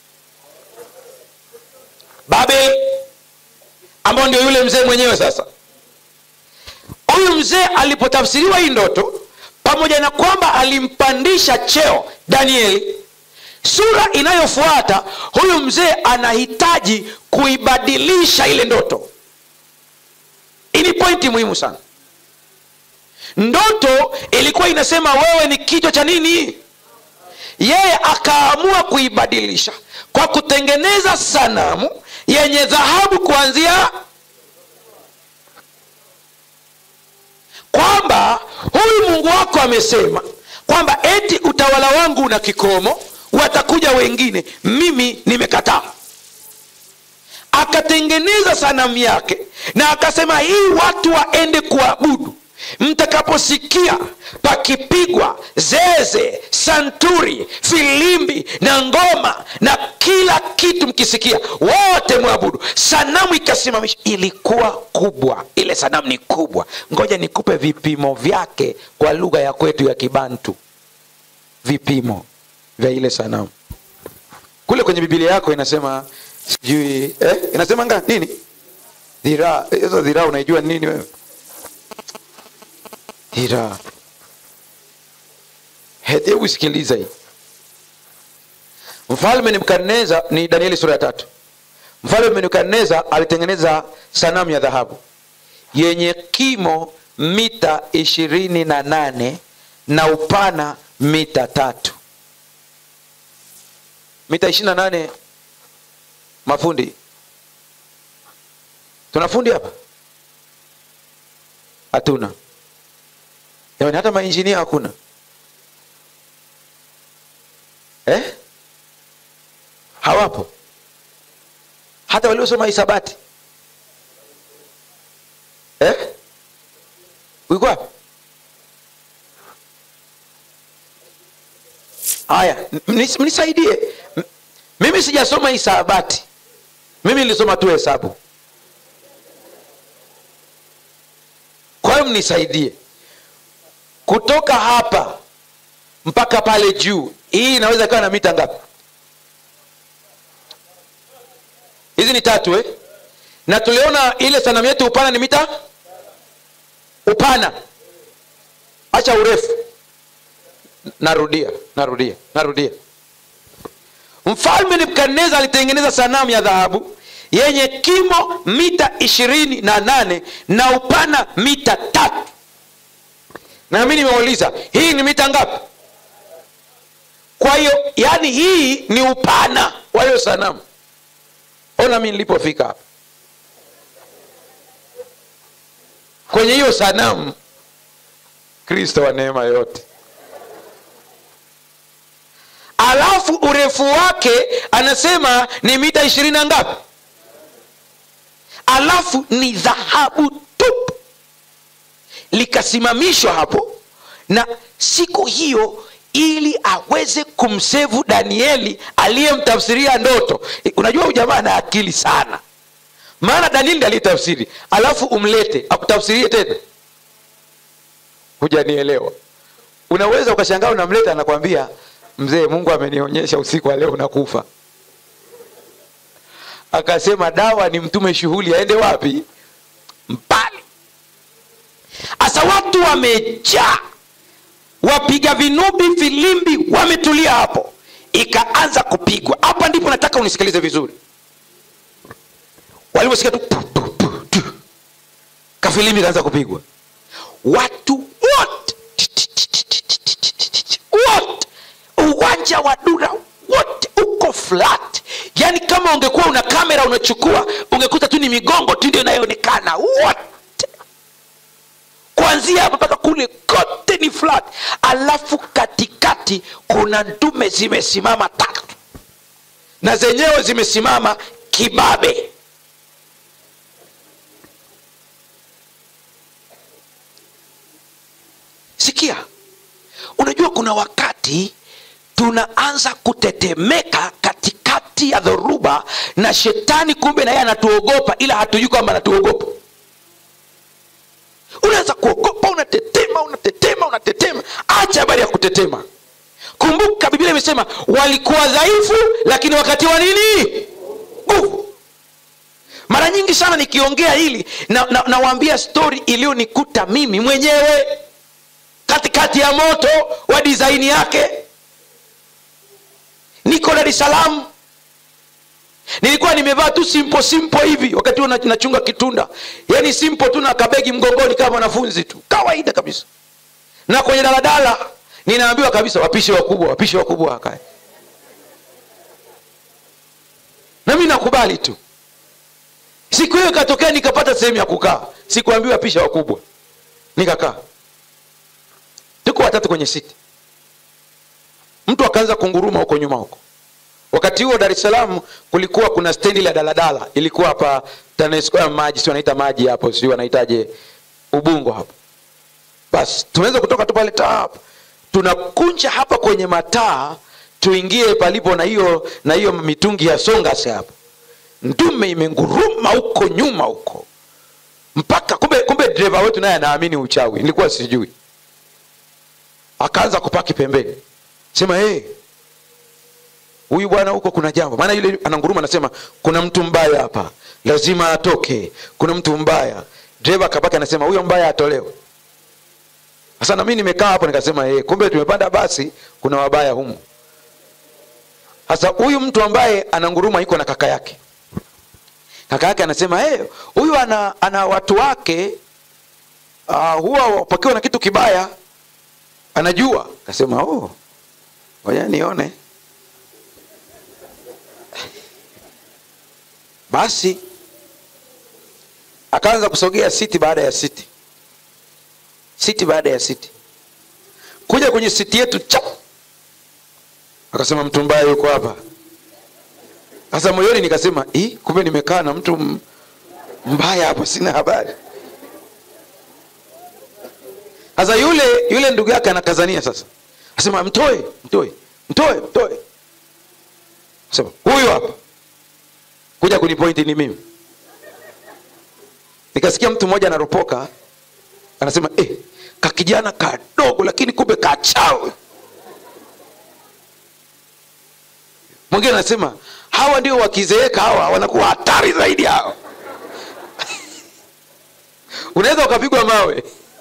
babel ambao ndio yule mzee mwenyewe sasa huyu mzee alipotafsiriwa hii ndoto pamoja na kwamba alimpandisha cheo danieli sura inayofuata huyu mzee anahitaji kuibadilisha ile ndoto hii ni pointi muhimu sana ndoto ilikuwa inasema wewe ni kichwa cha nini yeye akaamua kuibadilisha kwa kutengeneza sanamu yenye dhahabu kuanzia kwamba huyu mungu wako amesema kwa kwamba eti utawala wangu una kikomo watakuja wengine mimi nimekataa akatengeneza sanamu yake na akasema hii watu waende kuabudu mtakaposikia pakipigwa zeze santuri filimbi na ngoma na kila kitu mkisikia wote mwabudu sanamu ikasimamishwa ilikuwa kubwa ile sanamu ni kubwa ngoja nikupe vipimo vyake kwa lugha ya kwetu ya kibantu vipimo vya ile sanamu kule kwenye bibilia yako inasema sijui eh, inasema nga nini dhiraa hizo dhiraa unaijua ni nini wewe dhiraa hebu sikiliza hii mfalme nebukadneza ni danieli sura ya tatu mfalme nebukadneza alitengeneza sanamu ya dhahabu yenye kimo mita ishirini na nane na upana mita tatu mita ishirini na nane mafundi tuna fundi hapa hatuna jamani hata mainjinia hakuna eh? hawapo hata waliosoma hisabati eh? uiko wapi haya mnis- mnisaidie M- mimi sijasoma hisabati mimi nilisoma tu hesabu kwa hiyo mnisaidie kutoka hapa mpaka pale juu hii inaweza ikawa na mita ngapi hizi ni tatu eh? na tuliona ile sanamu yetu upana ni mita upana acha urefu narudia narudia narudia mfalme nebukadneza alitengeneza sanamu ya dhahabu yenye kimo mita ishirini na nane na upana mita tatu na mi nimeuliza hii ni mita ngapi kwa hiyo yani hii ni upana wa hiyo sanamu ona mi nilipofika hapa kwenye hiyo sanamu kristo wa neema yote alafu urefu wake anasema ni mita ishirini na ngapi alafu ni dhahabu tupu likasimamishwa hapo na siku hiyo ili aweze kumsevu danieli aliyemtafsiria ndoto unajua huyu jamaa ana akili sana maana danieli ndiye aliyetafsiri alafu umlete akutafsirie tena hujanielewa unaweza ukashangaa unamleta anakwambia mzee mungu amenionyesha usiku wa leo unakufa akasema dawa ni mtume shughuli aende wapi mbali hasa watu wamejaa wapiga vinubi filimbi wametulia hapo ikaanza kupigwa hapa ndipo nataka unisikilize vizuri waliposikia tu pu, pu, pu, tu. kafilimbi kaanza kupigwa watu wote wote uwanja wa dura wote uko flat yaani kama ungekuwa una kamera unachukua ungekuta tu ni migongo tu ndio inayoonekana wote kuanzia hapa mpaka kule kote ni flat alafu katikati kuna ndume zimesimama tatu na zenyewe zimesimama kibabe sikia unajua kuna wakati tunaanza kutetemeka katikati ya dhoruba na shetani kumbe naye anatuogopa ila hatujui kwamba anatuogopa unaanza kuogopa unatetema unatetema unatetema acha habari ya kutetema kumbuka biblia imesema walikuwa dhaifu lakini wakati wa nini nguvu mara nyingi sana nikiongea hili nawaambia na, nawaambia stori iliyonikuta mimi mwenyewe katikati ya moto wa disaini yake niko dar es salaam nilikuwa nimevaa tu simpo simpo hivi wakati huo nachunga kitunda yaani simpo tu na kabegi mgongoni kama mwanafunzi tu kawaida kabisa na kwenye daladala ninaambiwa kabisa wapishe wakubwa wapishe wakubwa wakae na mi nakubali tu siku hiyo ikatokea nikapata sehemu ya kukaa sikuambiwa pisha wakubwa nikakaa tuko watatu kwenye siti mtu akaanza kunguruma huko nyuma huko wakati huo dar es salaam kulikuwa kuna stendi la daladala ilikuwa hapa TANESCO ya maji si wanaita maji hapo sijui wanaitaje ubungo hapo basi tunaweza kutoka tu pale tap tunakunja hapa kwenye mataa tuingie palipo na hiyo na hiyo mitungi ya songase hapo ndume imenguruma huko nyuma huko mpaka kumbe kumbe dereva wetu naye anaamini uchawi nilikuwa sijui akaanza kupaki pembeni sema hey, huyu bwana huko kuna jambo maana yule ananguruma anasema kuna mtu mbaya hapa lazima atoke kuna mtu mbaya dereva akabaki anasema huyo mbaya atolewe sasa nami nimekaa hapo nikasema hey, kumbe tumepanda basi kuna wabaya humu sasa huyu mtu ambaye ananguruma iko na kaka yake kaka yake anasema hey, huyu ana, ana watu wake uh, huwa wapakiwa na kitu kibaya anajua akasema oh, ngoja nione basi akaanza kusogea siti baada ya siti siti baada ya siti kuja kwenye siti yetu chap akasema mtu mbaya yuko hapa sasa moyoni nikasema "Ih, kumbe nimekaa na mtu m- mbaya hapa sina habari sasa yule yule ndugu yake anakazania sasa asema mtoe mtoe mtoe mtoe sema huyu hapa kuja kunipointi ni mimi nikasikia mtu mmoja anaropoka anasema eh, kakijana kadogo lakini kumbe kachawi mwingine anasema hawa ndio wakizeeka hawa wanakuwa hatari zaidi hawa unaweza ukapigwa mawe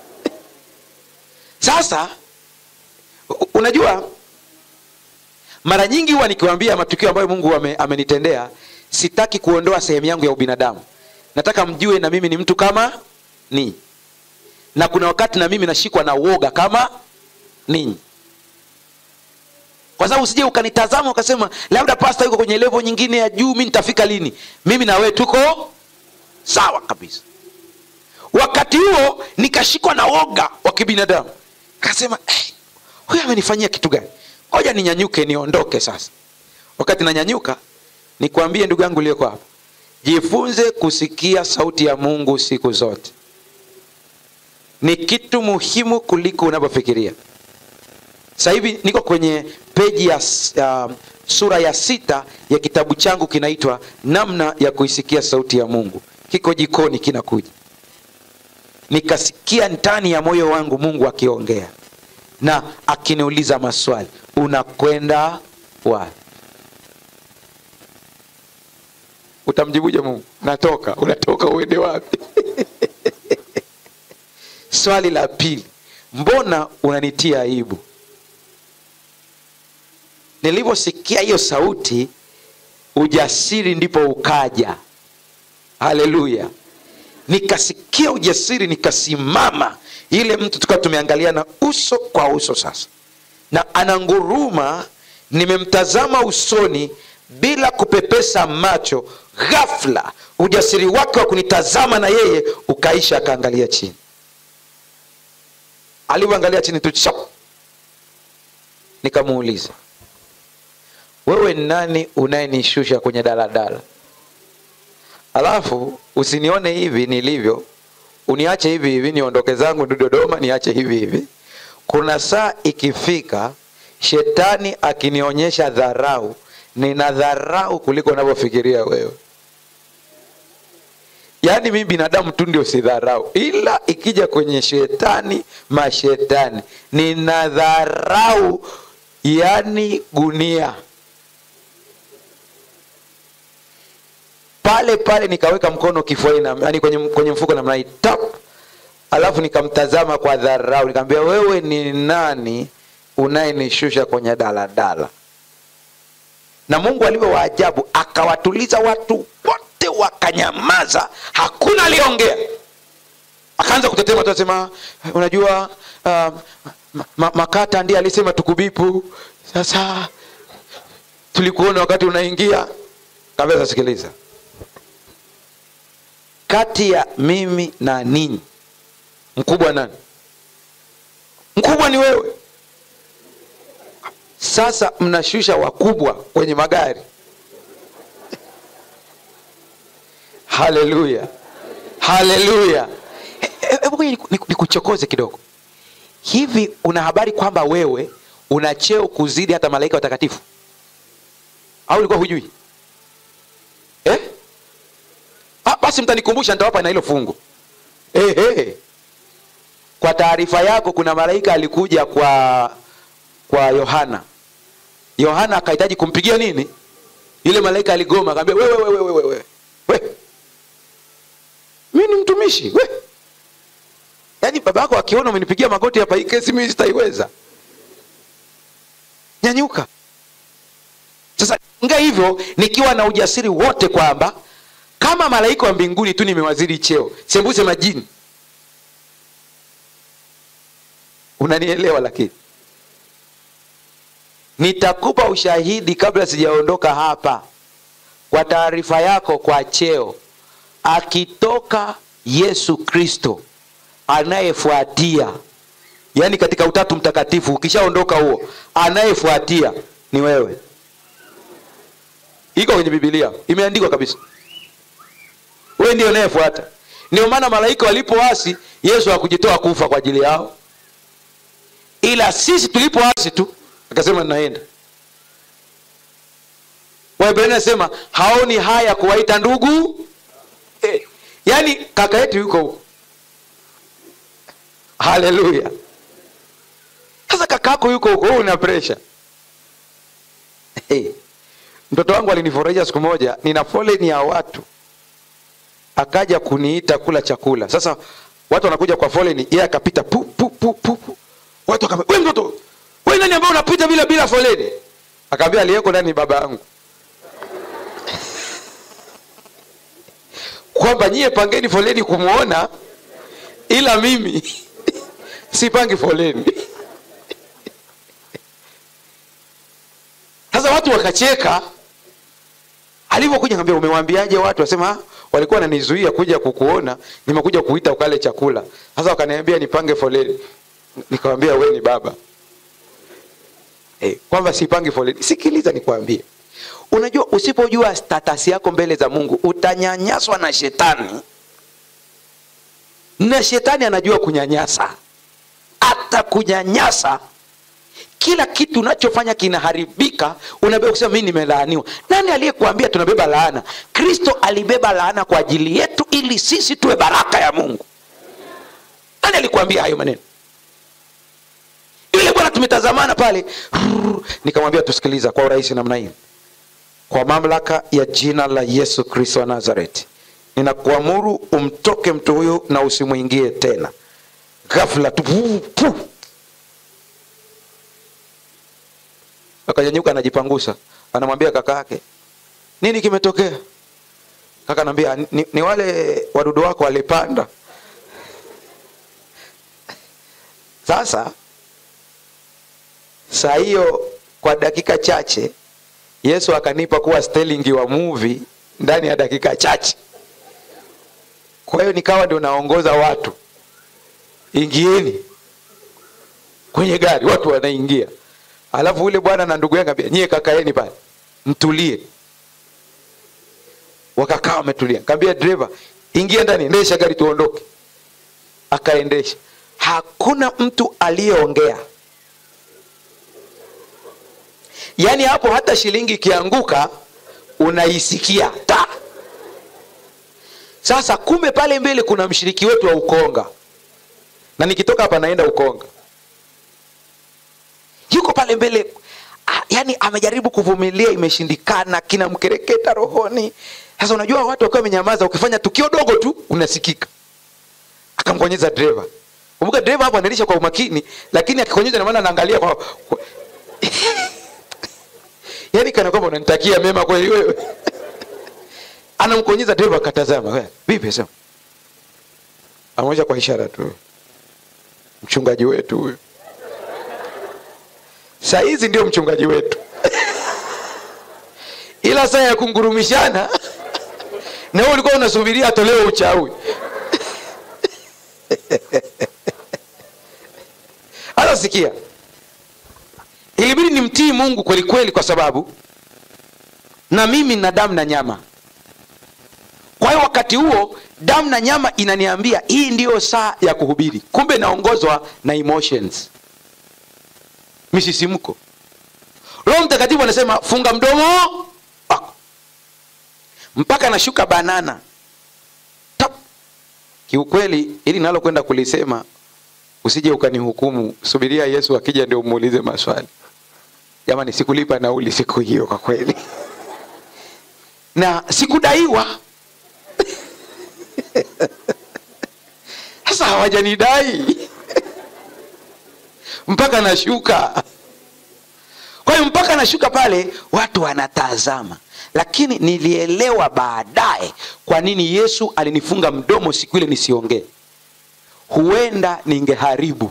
sasa u- unajua mara nyingi huwa nikiwambia matukio ambayo mungu ame, amenitendea sitaki kuondoa sehemu yangu ya ubinadamu nataka mjue na mimi ni mtu kama ninyi na kuna wakati na mimi nashikwa na uoga kama ninyi kwa sababu usije ukanitazama ukasema labda pasta yuko kwenye levo nyingine ya juu mi nitafika lini mimi na wewe tuko sawa kabisa wakati huo nikashikwa na woga wa kibinadamu kasema hey, huyu amenifanyia kitu gani ngoja ninyanyuke niondoke sasa wakati nanyanyuka nikwambie ndugu yangu uliyoko hapa jifunze kusikia sauti ya mungu siku zote ni kitu muhimu kuliko unavyofikiria sasa hivi niko kwenye peji ya uh, sura ya sita ya kitabu changu kinaitwa namna ya kuisikia sauti ya mungu kiko jikoni kinakuja nikasikia ndani ya moyo wangu mungu akiongea na akiniuliza maswali unakwenda wapi utamjibuje mungu natoka unatoka uende wapi swali la pili mbona unanitia aibu nilivyosikia hiyo sauti ujasiri ndipo ukaja haleluya nikasikia ujasiri nikasimama ile mtu tukawa tumeangaliana uso kwa uso sasa na ananguruma nimemtazama usoni bila kupepesa macho ghafla ujasiri wake wa kunitazama na yeye ukaisha akaangalia chini alivyoangalia chini tu chap nikamuuliza wewe ni nani unayenishusha kwenye daladala alafu usinione hivi nilivyo uniache hivi hivi niondoke zangu ndu dodoma niache hivi hivi kuna saa ikifika shetani akinionyesha dharau nina dharau kuliko unavyofikiria wewe yaani mi binadamu tu ndio sidharau ila ikija kwenye shetani mashetani nina dharau yani gunia pale pale nikaweka mkono kifuani na- yaani kwenye, kwenye mfuko namna hii tap alafu nikamtazama kwa dharau nikamwambia wewe ni nani unayenishusha kwenye daladala na mungu alivyo waajabu akawatuliza watu wote wakanyamaza hakuna aliyeongea akaanza kutetema tu asema unajua uh, ma, ma, makata ndiye alisema tukubipu sasa tulikuona wakati unaingia kabisa sikiliza kati ya mimi na ninyi mkubwa nani mkubwa ni wewe sasa mnashusha wakubwa kwenye magari haleluya haleluya hebu ngoja niku- niku- nikuchokoze kidogo hivi una habari kwamba wewe una cheo kuzidi hata malaika watakatifu au ulikuwa hujui eh? ah, basi mtanikumbusha nitawapa na hilo fungu eh, eh. kwa taarifa yako kuna malaika alikuja kwa kwa yohana yohana akahitaji kumpigia nini yule malaika aligoma akaambia wewe wewe wewe wewe we. mi ni mtumishi we yaani baba yako akiona umenipigia magoti hapa hii kesi mimi sitaiweza nyanyuka sasa nga hivyo nikiwa na ujasiri wote kwamba kama malaika wa mbinguni tu nimewaziri cheo sembuse majini unanielewa lakini nitakupa ushahidi kabla sijaondoka hapa kwa taarifa yako kwa cheo akitoka yesu kristo anayefuatia yaani katika utatu mtakatifu ukishaondoka huo anayefuatia ni wewe iko kwenye bibilia imeandikwa kabisa wewe ndio unayefuata ndio maana malaika walipoasi yesu hakujitoa kufa kwa ajili yao ila sisi tulipoasi tu akasema ninaenda waibrania nasema haoni haya kuwaita ndugu eh, yaani kaka yetu yuko huko haleluya sasa kakako yuko huko wewe una presha hey. mtoto wangu alinifurahisha siku moja nina foleni ya watu akaja kuniita kula chakula sasa watu wanakuja kwa foleni yeye akapita pu pu pu pu pu. watu akamwambia wewe mtoto wewe nani ambaye unapita bila bila foleni akaambia aliyeko ndani ni baba yangu kwamba nyie pangeni foleni kumwona ila mimi sipangi foleni sasa watu wakacheka alivyokuja kaambia umewambiaje watu wasema "Ah, walikuwa wananizuia kuja kukuona nimekuja kuita ukale chakula sasa wakaniambia nipange foleni nikawambia we ni baba eh, kwamba sipangi foleni sikiliza nikwambie unajua usipojua status yako mbele za mungu utanyanyaswa na shetani na shetani anajua kunyanyasa atakunyanyasa kila kitu unachofanya kinaharibika unabeba kusema mi nimelaaniwa nani aliyekuambia tunabeba laana kristo alibeba laana kwa ajili yetu ili sisi tuwe baraka ya mungu nani alikuambia hayo maneno yule bwana tumetazamana pale rrr, nikamwambia tusikiliza kwa urahisi namna hii kwa mamlaka ya jina la yesu kristo wa nazareti ninakuamuru umtoke mtu huyu na usimwingie tena ghafla tu pu, pu. akanyanyuka anajipangusa anamwambia kaka yake nini kimetokea kaka anaambia ni, ni wale wadudu wako walipanda sasa saa hiyo kwa dakika chache yesu akanipa kuwa stelingi wa muvi ndani ya dakika chache kwa hiyo nikawa ndio naongoza watu ingieni kwenye gari watu wanaingia alafu ule bwana na ndugu yangu ambia nyie kakaeni pale mtulie wakakaa wametulia kaambia dereva ingia ndani endesha gari tuondoke akaendesha hakuna mtu aliyeongea yaani hapo hata shilingi ikianguka unaisikia ta sasa kumbe pale mbele kuna mshiriki wetu wa ukonga na nikitoka hapa naenda ukonga yuko pale mbele ah, yani amejaribu kuvumilia imeshindikana kinamkereketa rohoni sasa unajua watu wakiwa wamenyamaza ukifanya tukio dogo tu unasikika akamkonyeza dereva kumbuka dereva hapo anaendesha kwa umakini lakini akikonyeza namaana anaangalia kwa, kwa... yaani kana kwamba unanitakia mema kweli wewe anamkonyeza dereva akatazama "We, vipi sema amoja kwa ishara tu mchungaji wetu huyu saa hizi ndio mchungaji wetu ila saa ya kungurumishana na wewe ulikuwa unasubiria atolewe uchawi hata sikia ilibidi nimtoe kumtii mungu kweli kweli kwa sababu na mimi na damu na nyama kwa hiyo wakati huo damu na nyama inaniambia hii ndiyo saa ya kuhubiri kumbe naongozwa na emotions misisimko roho mtakatifu anasema funga mdomo wako mpaka nashuka banana Tap. kiukweli ili nalokwenda kulisema usije ukanihukumu subiria yesu akija ndio umuulize maswali jamani sikulipa nauli siku hiyo kwa kweli na sikudaiwa sasa hawajanidai mpaka nashuka kwa hiyo mpaka nashuka pale watu wanatazama lakini nilielewa baadaye kwa nini yesu alinifunga mdomo siku ile nisiongee huenda ningeharibu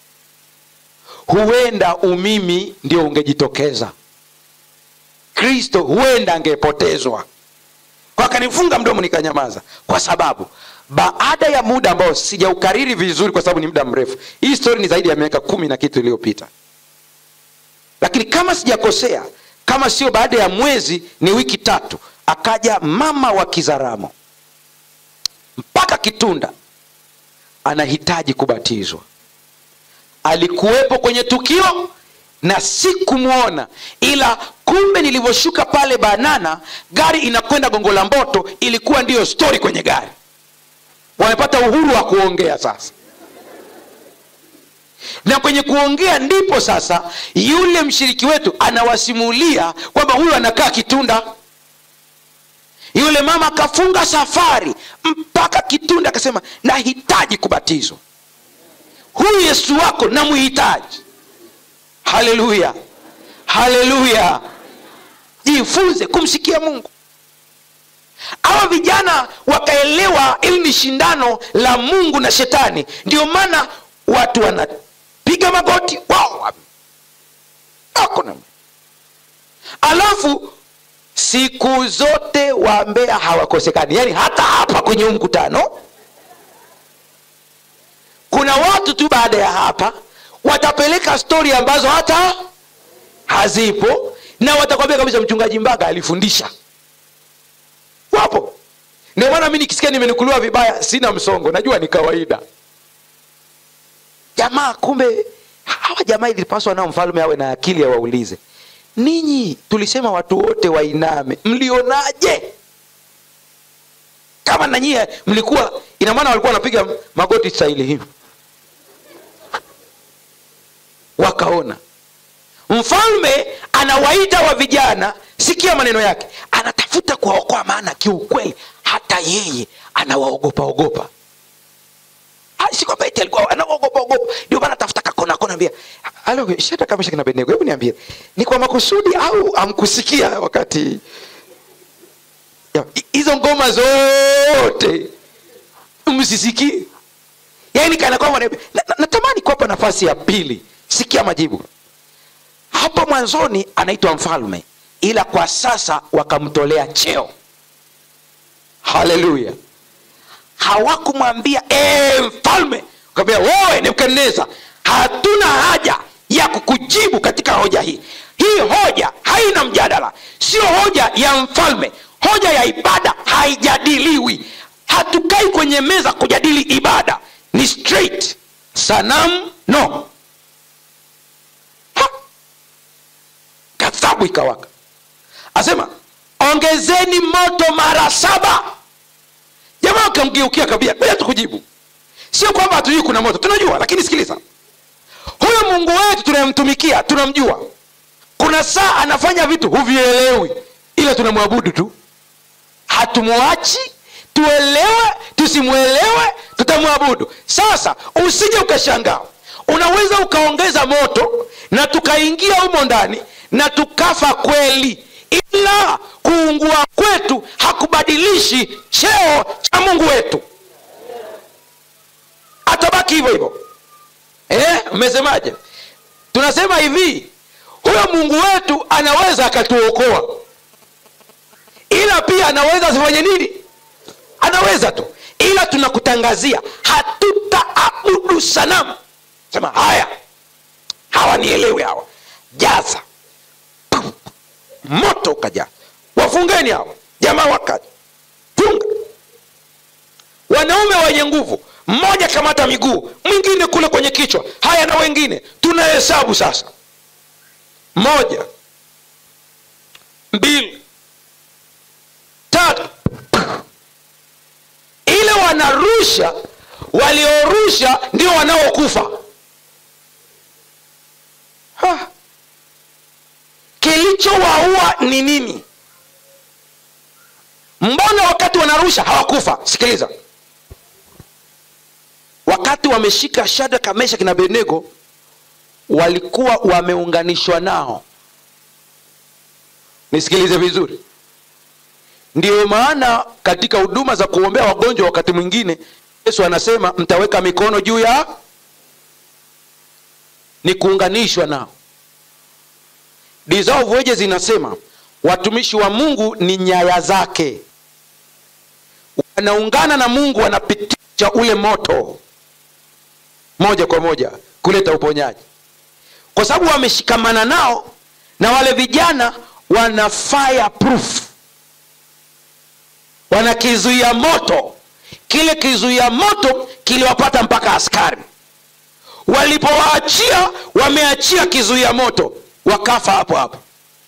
huenda umimi ndio ungejitokeza kristo huenda angepotezwa kwa akanifunga mdomo nikanyamaza kwa sababu baada ya muda ambao sijaukariri vizuri kwa sababu ni muda mrefu hii stori ni zaidi ya miaka kumi na kitu iliyopita lakini kama sijakosea kama sio baada ya mwezi ni wiki tatu akaja mama wa kizaramo mpaka kitunda anahitaji kubatizwa alikuwepo kwenye tukio na sikumwona ila kumbe nilivyoshuka pale banana gari inakwenda gongo la mboto ilikuwa ndiyo stori kwenye gari wamepata uhuru wa kuongea sasa na kwenye kuongea ndipo sasa yule mshiriki wetu anawasimulia kwamba huyu anakaa kitunda yule mama akafunga safari mpaka kitunda akasema nahitaji kubatizwa huyu yesu wako namhitaji haleluya haleluya jifunze kumsikia mungu hawa vijana wakaelewa ili ni shindano la mungu na shetani ndio maana watu wanapiga magoti wao hakuna alafu siku zote wambea hawakosekani yaani hata hapa kwenye huu mkutano kuna watu tu baada ya hapa watapeleka stori ambazo hata hazipo na watakwambia kabisa mchungaji mbaga alifundisha wapo ndio maana mi nikisikia nimenukuliwa vibaya sina msongo najua ni kawaida jamaa kumbe hawa jamaa ilipaswa nao mfalme awe na akili awaulize ninyi tulisema watu wote wainame mlionaje kama nanyie mlikuwa ina maana walikuwa wanapiga magoti stahili hivi wakaona mfalme anawaita wa vijana sikia maneno yake anatafuta kuwaokoa maana kiukweli hata yeye anawaogopa ogopa si kwamba eti alikuwa anaogopa ogopa ndio maana tafuta kakona kona ambia alo shata kama shakina benego hebu niambie ni kwa makusudi au amkusikia wakati Ya, hizo ngoma zote msisikie yaani kana kwamba na- na- natamani kuwapa nafasi ya pili sikia majibu hapo mwanzoni anaitwa mfalme ila kwa sasa wakamtolea cheo haleluya hawakumwambia "Eh, mfalme kaambia wewe nebukadneza hatuna haja ya kukujibu katika hoja hii hii hoja haina mjadala sio hoja ya mfalme hoja ya ibada haijadiliwi hatukai kwenye meza kujadili ibada ni straight sanamu no Ha! ghadhabu ikawaka asema ongezeni moto mara saba jamaa akamgeukia kabia bila tukujibu sio kwamba hatujui kuna moto tunajua lakini sikiliza huyo mungu wetu tunayemtumikia tunamjua kuna saa anafanya vitu huvielewi ila tunamwabudu tu hatumwachi tuelewe tusimwelewe tutamwabudu sasa usije ukashangaa unaweza ukaongeza moto na tukaingia humo ndani na tukafa kweli ila kuungua kwetu hakubadilishi cheo cha mungu wetu atabaki hivyo hivyo eh, mmesemaje tunasema hivi huyo mungu wetu anaweza akatuokoa ila pia anaweza asifanye nini anaweza tu ila tunakutangazia hatutaabudu sanamu sema haya hawanielewi hawa jaza moto ukaja wafungeni hao jamaa wakaja funga wanaume wenye nguvu mmoja kamata miguu mwingine kule kwenye kichwa haya na wengine tunahesabu sasa moja mbili tatu ile wanarusha waliorusha ndio wanaokufa Ha. kilichowaua ni nini mbona wakati wanarusha hawakufa sikiliza wakati wameshika shadraka meshaki na abednego walikuwa wameunganishwa nao nisikilize vizuri ndiyo maana katika huduma za kuombea wagonjwa wakati mwingine yesu anasema mtaweka mikono juu ya ni kuunganishwa nao dissolve wages inasema watumishi wa mungu ni nyaya zake wanaungana na mungu wanapitisha ule moto moja kwa moja kuleta uponyaji kwa sababu wameshikamana nao na wale vijana wana fireproof wana kizuia moto kile kizuia moto kiliwapata mpaka askari walipowaachia wameachia kizuia moto wakafa hapo hapo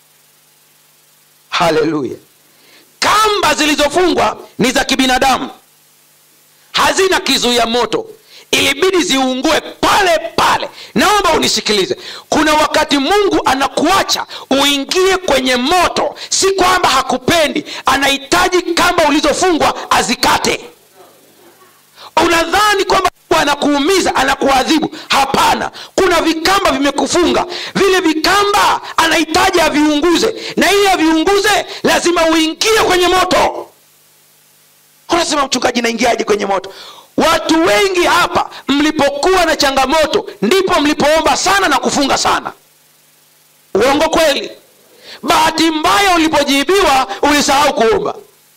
haleluya kamba zilizofungwa ni za kibinadamu hazina kizuia moto ilibidi ziungue pale pale naomba unisikilize kuna wakati mungu anakuacha uingie kwenye moto si kwamba hakupendi anahitaji kamba ulizofungwa azikate unadhani kwamba Mungu anakuumiza anakuadhibu hapana kuna vikamba vimekufunga vile vikamba anahitaji aviunguze na ili aviunguze lazima uingie kwenye moto unasema mchungaji naingiaje kwenye moto watu wengi hapa mlipokuwa na changamoto ndipo mlipoomba sana na kufunga sana uongo kweli bahati mbaya ulipojibiwa ulisahau kuomba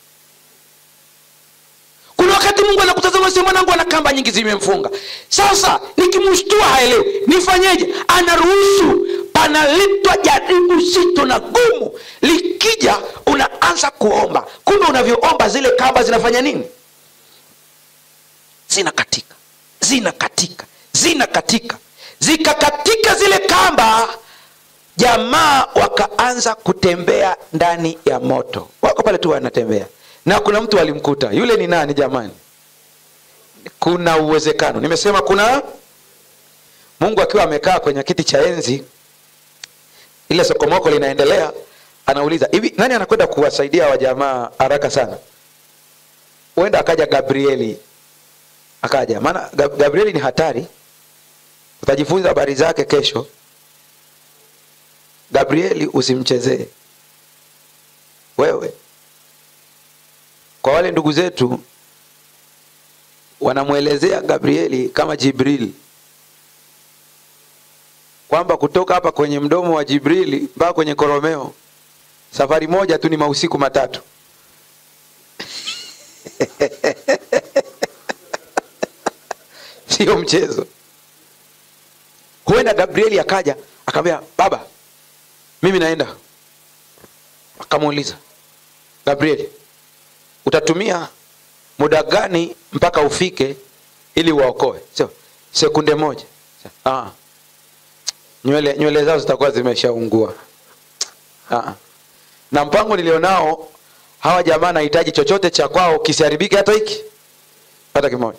kuna wakati mungu anakutazama sema mwanangu ana kamba nyingi zimemfunga sasa nikimshtua haelewi nifanyeje anaruhusu panaletwa jaribu zito na gumu likija unaanza kuomba kumbe unavyoomba zile kamba zinafanya nini zinakatika zinakatika zinakatika zikakatika zile kamba jamaa wakaanza kutembea ndani ya moto wako pale tu wanatembea na kuna mtu alimkuta yule ni nani jamani kuna uwezekano nimesema kuna mungu akiwa amekaa kwenye kiti cha enzi ile sokomoko linaendelea anauliza hivi nani anakwenda kuwasaidia wajamaa haraka sana huenda akaja gabrieli akaja maana Gab- gabrieli ni hatari utajifunza habari zake kesho gabrieli usimchezee wewe kwa wale ndugu zetu wanamwelezea gabrieli kama jibril kwamba kutoka hapa kwenye mdomo wa jibrili mpaka kwenye koromeo safari moja tu ni mausiku matatu sio mchezo huenda gabrieli akaja akamwambia baba mimi naenda akamuuliza gabrieli utatumia muda gani mpaka ufike ili uwaokoe sio sekunde moja ah. nywele nywele zao zitakuwa zimeshaungua ah. na mpango nilionao hawa jamaa nahitaji chochote cha kwao kisiharibike hata hiki hata kimoja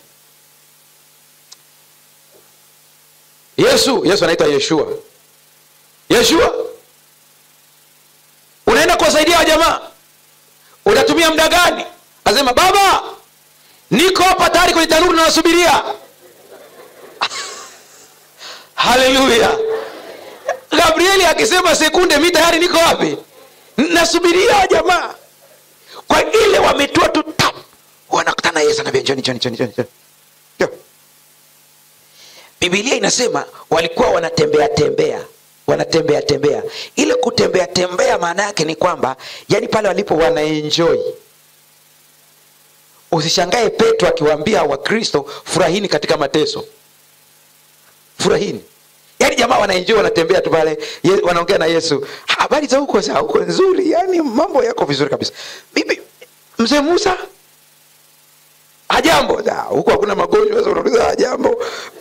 yesu yesu anaitwa yeshua yeshua unaenda kuwasaidia wa jamaa utatumia muda gani asema baba niko hapa tayari kwenye tanuru nawasubiria haleluya gabrieli akisema sekunde mi tayari niko wapi nasubiria wa jamaa kwa ile wametua tu tap wanakutana yesu anambia njoni njoni njoni njoni njoni. Njoo. bibilia inasema walikuwa wanatembea tembea wanatembea tembea ile kutembea tembea maana yake ni kwamba yani pale walipo wanaenjoy usishangae petro akiwaambia wakristo furahini katika mateso furahini yaani jamaa wanaenjoy wanatembea tu pale ye- wanaongea na yesu habari za huko za huko nzuri yani mambo yako vizuri kabisa bibi mzee musa hajambo Da, huko hakuna magonjwa sasa unauliza hajambo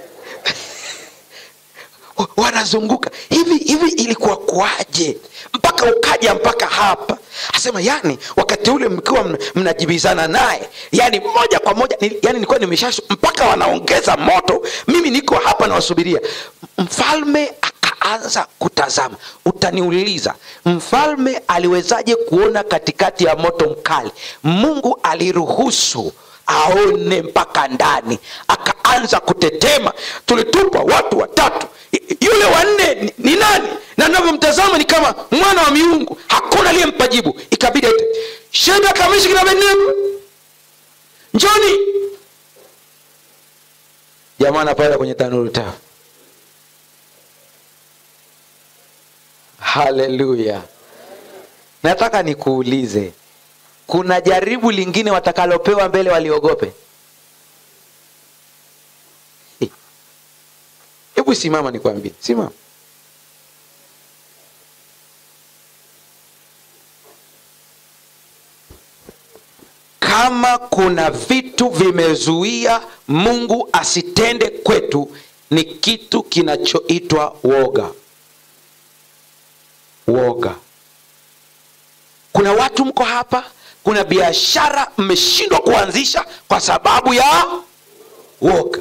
wanazunguka hivi hivi ilikuwa kwaje mpaka ukaja mpaka hapa asema yani wakati ule mkiwa mna- mnajibizana naye yani moja kwa moja ni, yani nilikuwa nimesha mpaka wanaongeza moto mimi niko hapa nawasubiria mfalme akaanza kutazama utaniuliza mfalme aliwezaje kuona katikati ya moto mkali mungu aliruhusu aone mpaka ndani akaanza kutetema tulitupwa watu watatu Y- yule wanne ni, ni nani na navyomtazama ni kama mwana wa miungu hakuna aliyempa jibu ikabidi aite shenda kamishi kina abednego njoni jamaa anapanda kwenye tanuru tafu haleluya nataka nikuulize kuna jaribu lingine watakalopewa mbele waliogope Eh. hebu simama nikwambie simama kama kuna vitu vimezuia mungu asitende kwetu ni kitu kinachoitwa woga woga kuna watu mko hapa kuna biashara mmeshindwa kuanzisha kwa sababu ya woga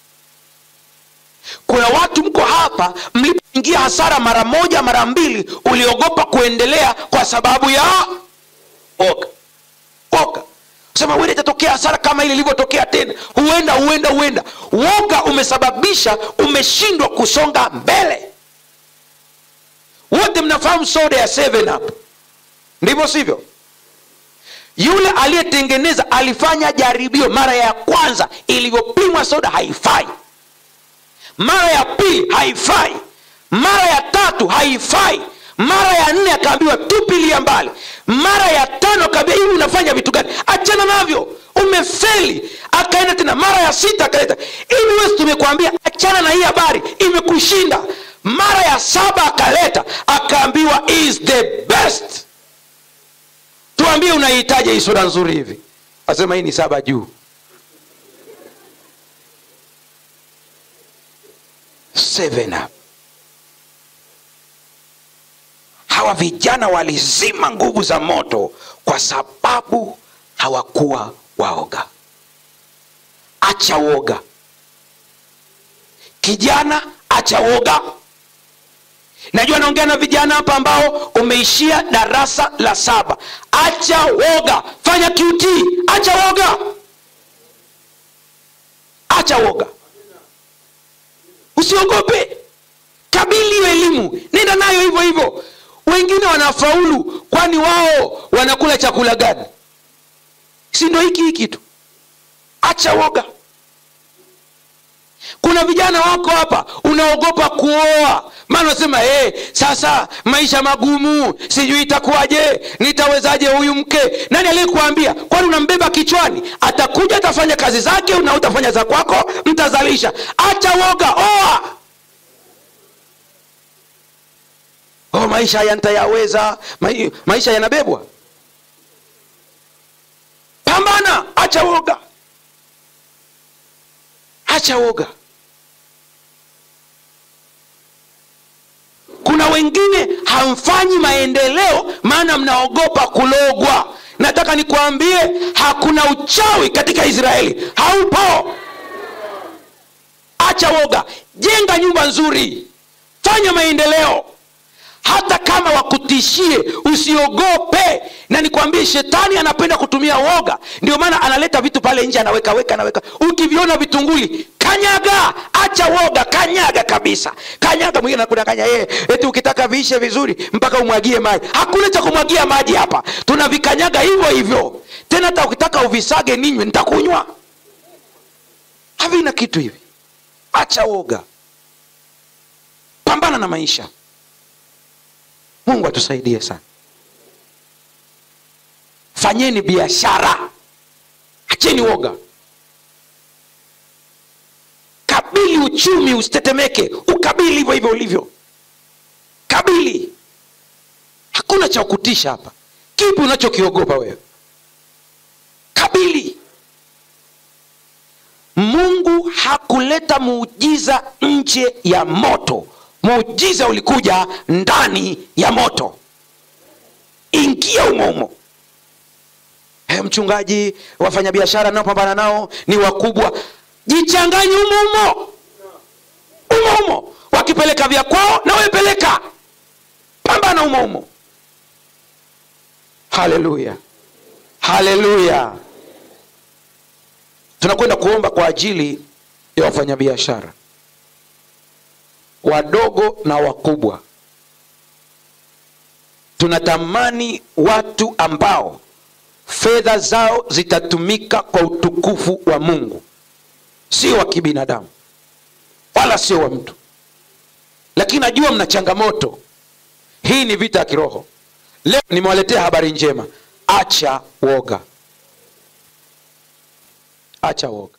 kuna watu mko hapa mlipoingia hasara mara moja mara mbili uliogopa kuendelea kwa sababu ya woga woga sema huenda itatokea hasara kama ile ilivyotokea tena huenda huenda huenda woga umesababisha umeshindwa kusonga mbele wote mnafahamu soda ya 7 up ndivyo sivyo yule aliyetengeneza alifanya jaribio mara ya kwanza ilivyopimwa soda haifai mara ya pili haifai mara ya tatu haifai mara ya nne akaambiwa tupilia mbali mara ya tano akaambia hivi unafanya vitu gani achana navyo umefeli akaenda tena mara ya sita akaleta hivi wesi tumekuambia achana na hii habari imekushinda mara ya saba akaleta akaambiwa is the best tuambie unaihitaji hii soda nzuri hivi asema hii ni saba juu Seven up. hawa vijana walizima nguvu za moto kwa sababu hawakuwa waoga acha woga kijana acha woga najua naongea na vijana hapa ambao umeishia darasa la saba acha woga fanya qt acha woga acha woga usiogope kabili hiyo elimu nenda nayo hivyo hivyo wengine wanafaulu kwani wao wanakula chakula gani si ndo hiki hiki tu acha woga kuna vijana wako hapa unaogopa kuoa maana unasema hey, sasa maisha magumu sijui itakuwaje nitawezaje huyu mke nani aliyekuambia kwani unambeba kichwani atakuja atafanya kazi zake na utafanya za kwako mtazalisha acha woga oa oh, maisha haya nitayaweza Mai- maisha yanabebwa pambana acha woga acha woga kuna wengine hamfanyi maendeleo maana mnaogopa kulogwa nataka nikwambie hakuna uchawi katika israeli haupo acha woga jenga nyumba nzuri fanya maendeleo hata kama wakutishie usiogope na nikwambie shetani anapenda kutumia woga ndio maana analeta vitu pale nje anaweka weka anaweka ukiviona vitunguli kanyaga acha woga kanyaga kabisa kanyaga mwingine anakudanganya yeye eti ukitaka viishe vizuri mpaka umwagie maji hakuna cha kumwagia maji hapa tunavikanyaga hivyo hivyo tena hata ukitaka uvisage ninywe nitakunywa havina kitu hivi acha woga pambana na maisha mungu atusaidie sana fanyeni biashara acheni woga kabili uchumi usitetemeke ukabili hivyo hivyo ulivyo kabili hakuna cha kutisha hapa kipi unachokiogopa wewe kabili mungu hakuleta muujiza nje ya moto muujiza ulikuja ndani ya moto ingia umoumo hey, mchungaji wafanyabiashara naopambana nao ni wakubwa jichanganye umoumo umoumo wakipeleka vya kwao na wepeleka pambana umoumo haleluya haleluya tunakwenda kuomba kwa ajili ya wafanyabiashara wadogo na wakubwa tunatamani watu ambao fedha zao zitatumika kwa utukufu wa mungu sio wa kibinadamu wala sio wa mtu lakini najua mna changamoto hii ni vita ya kiroho leo nimewaletea habari njema acha woga acha woga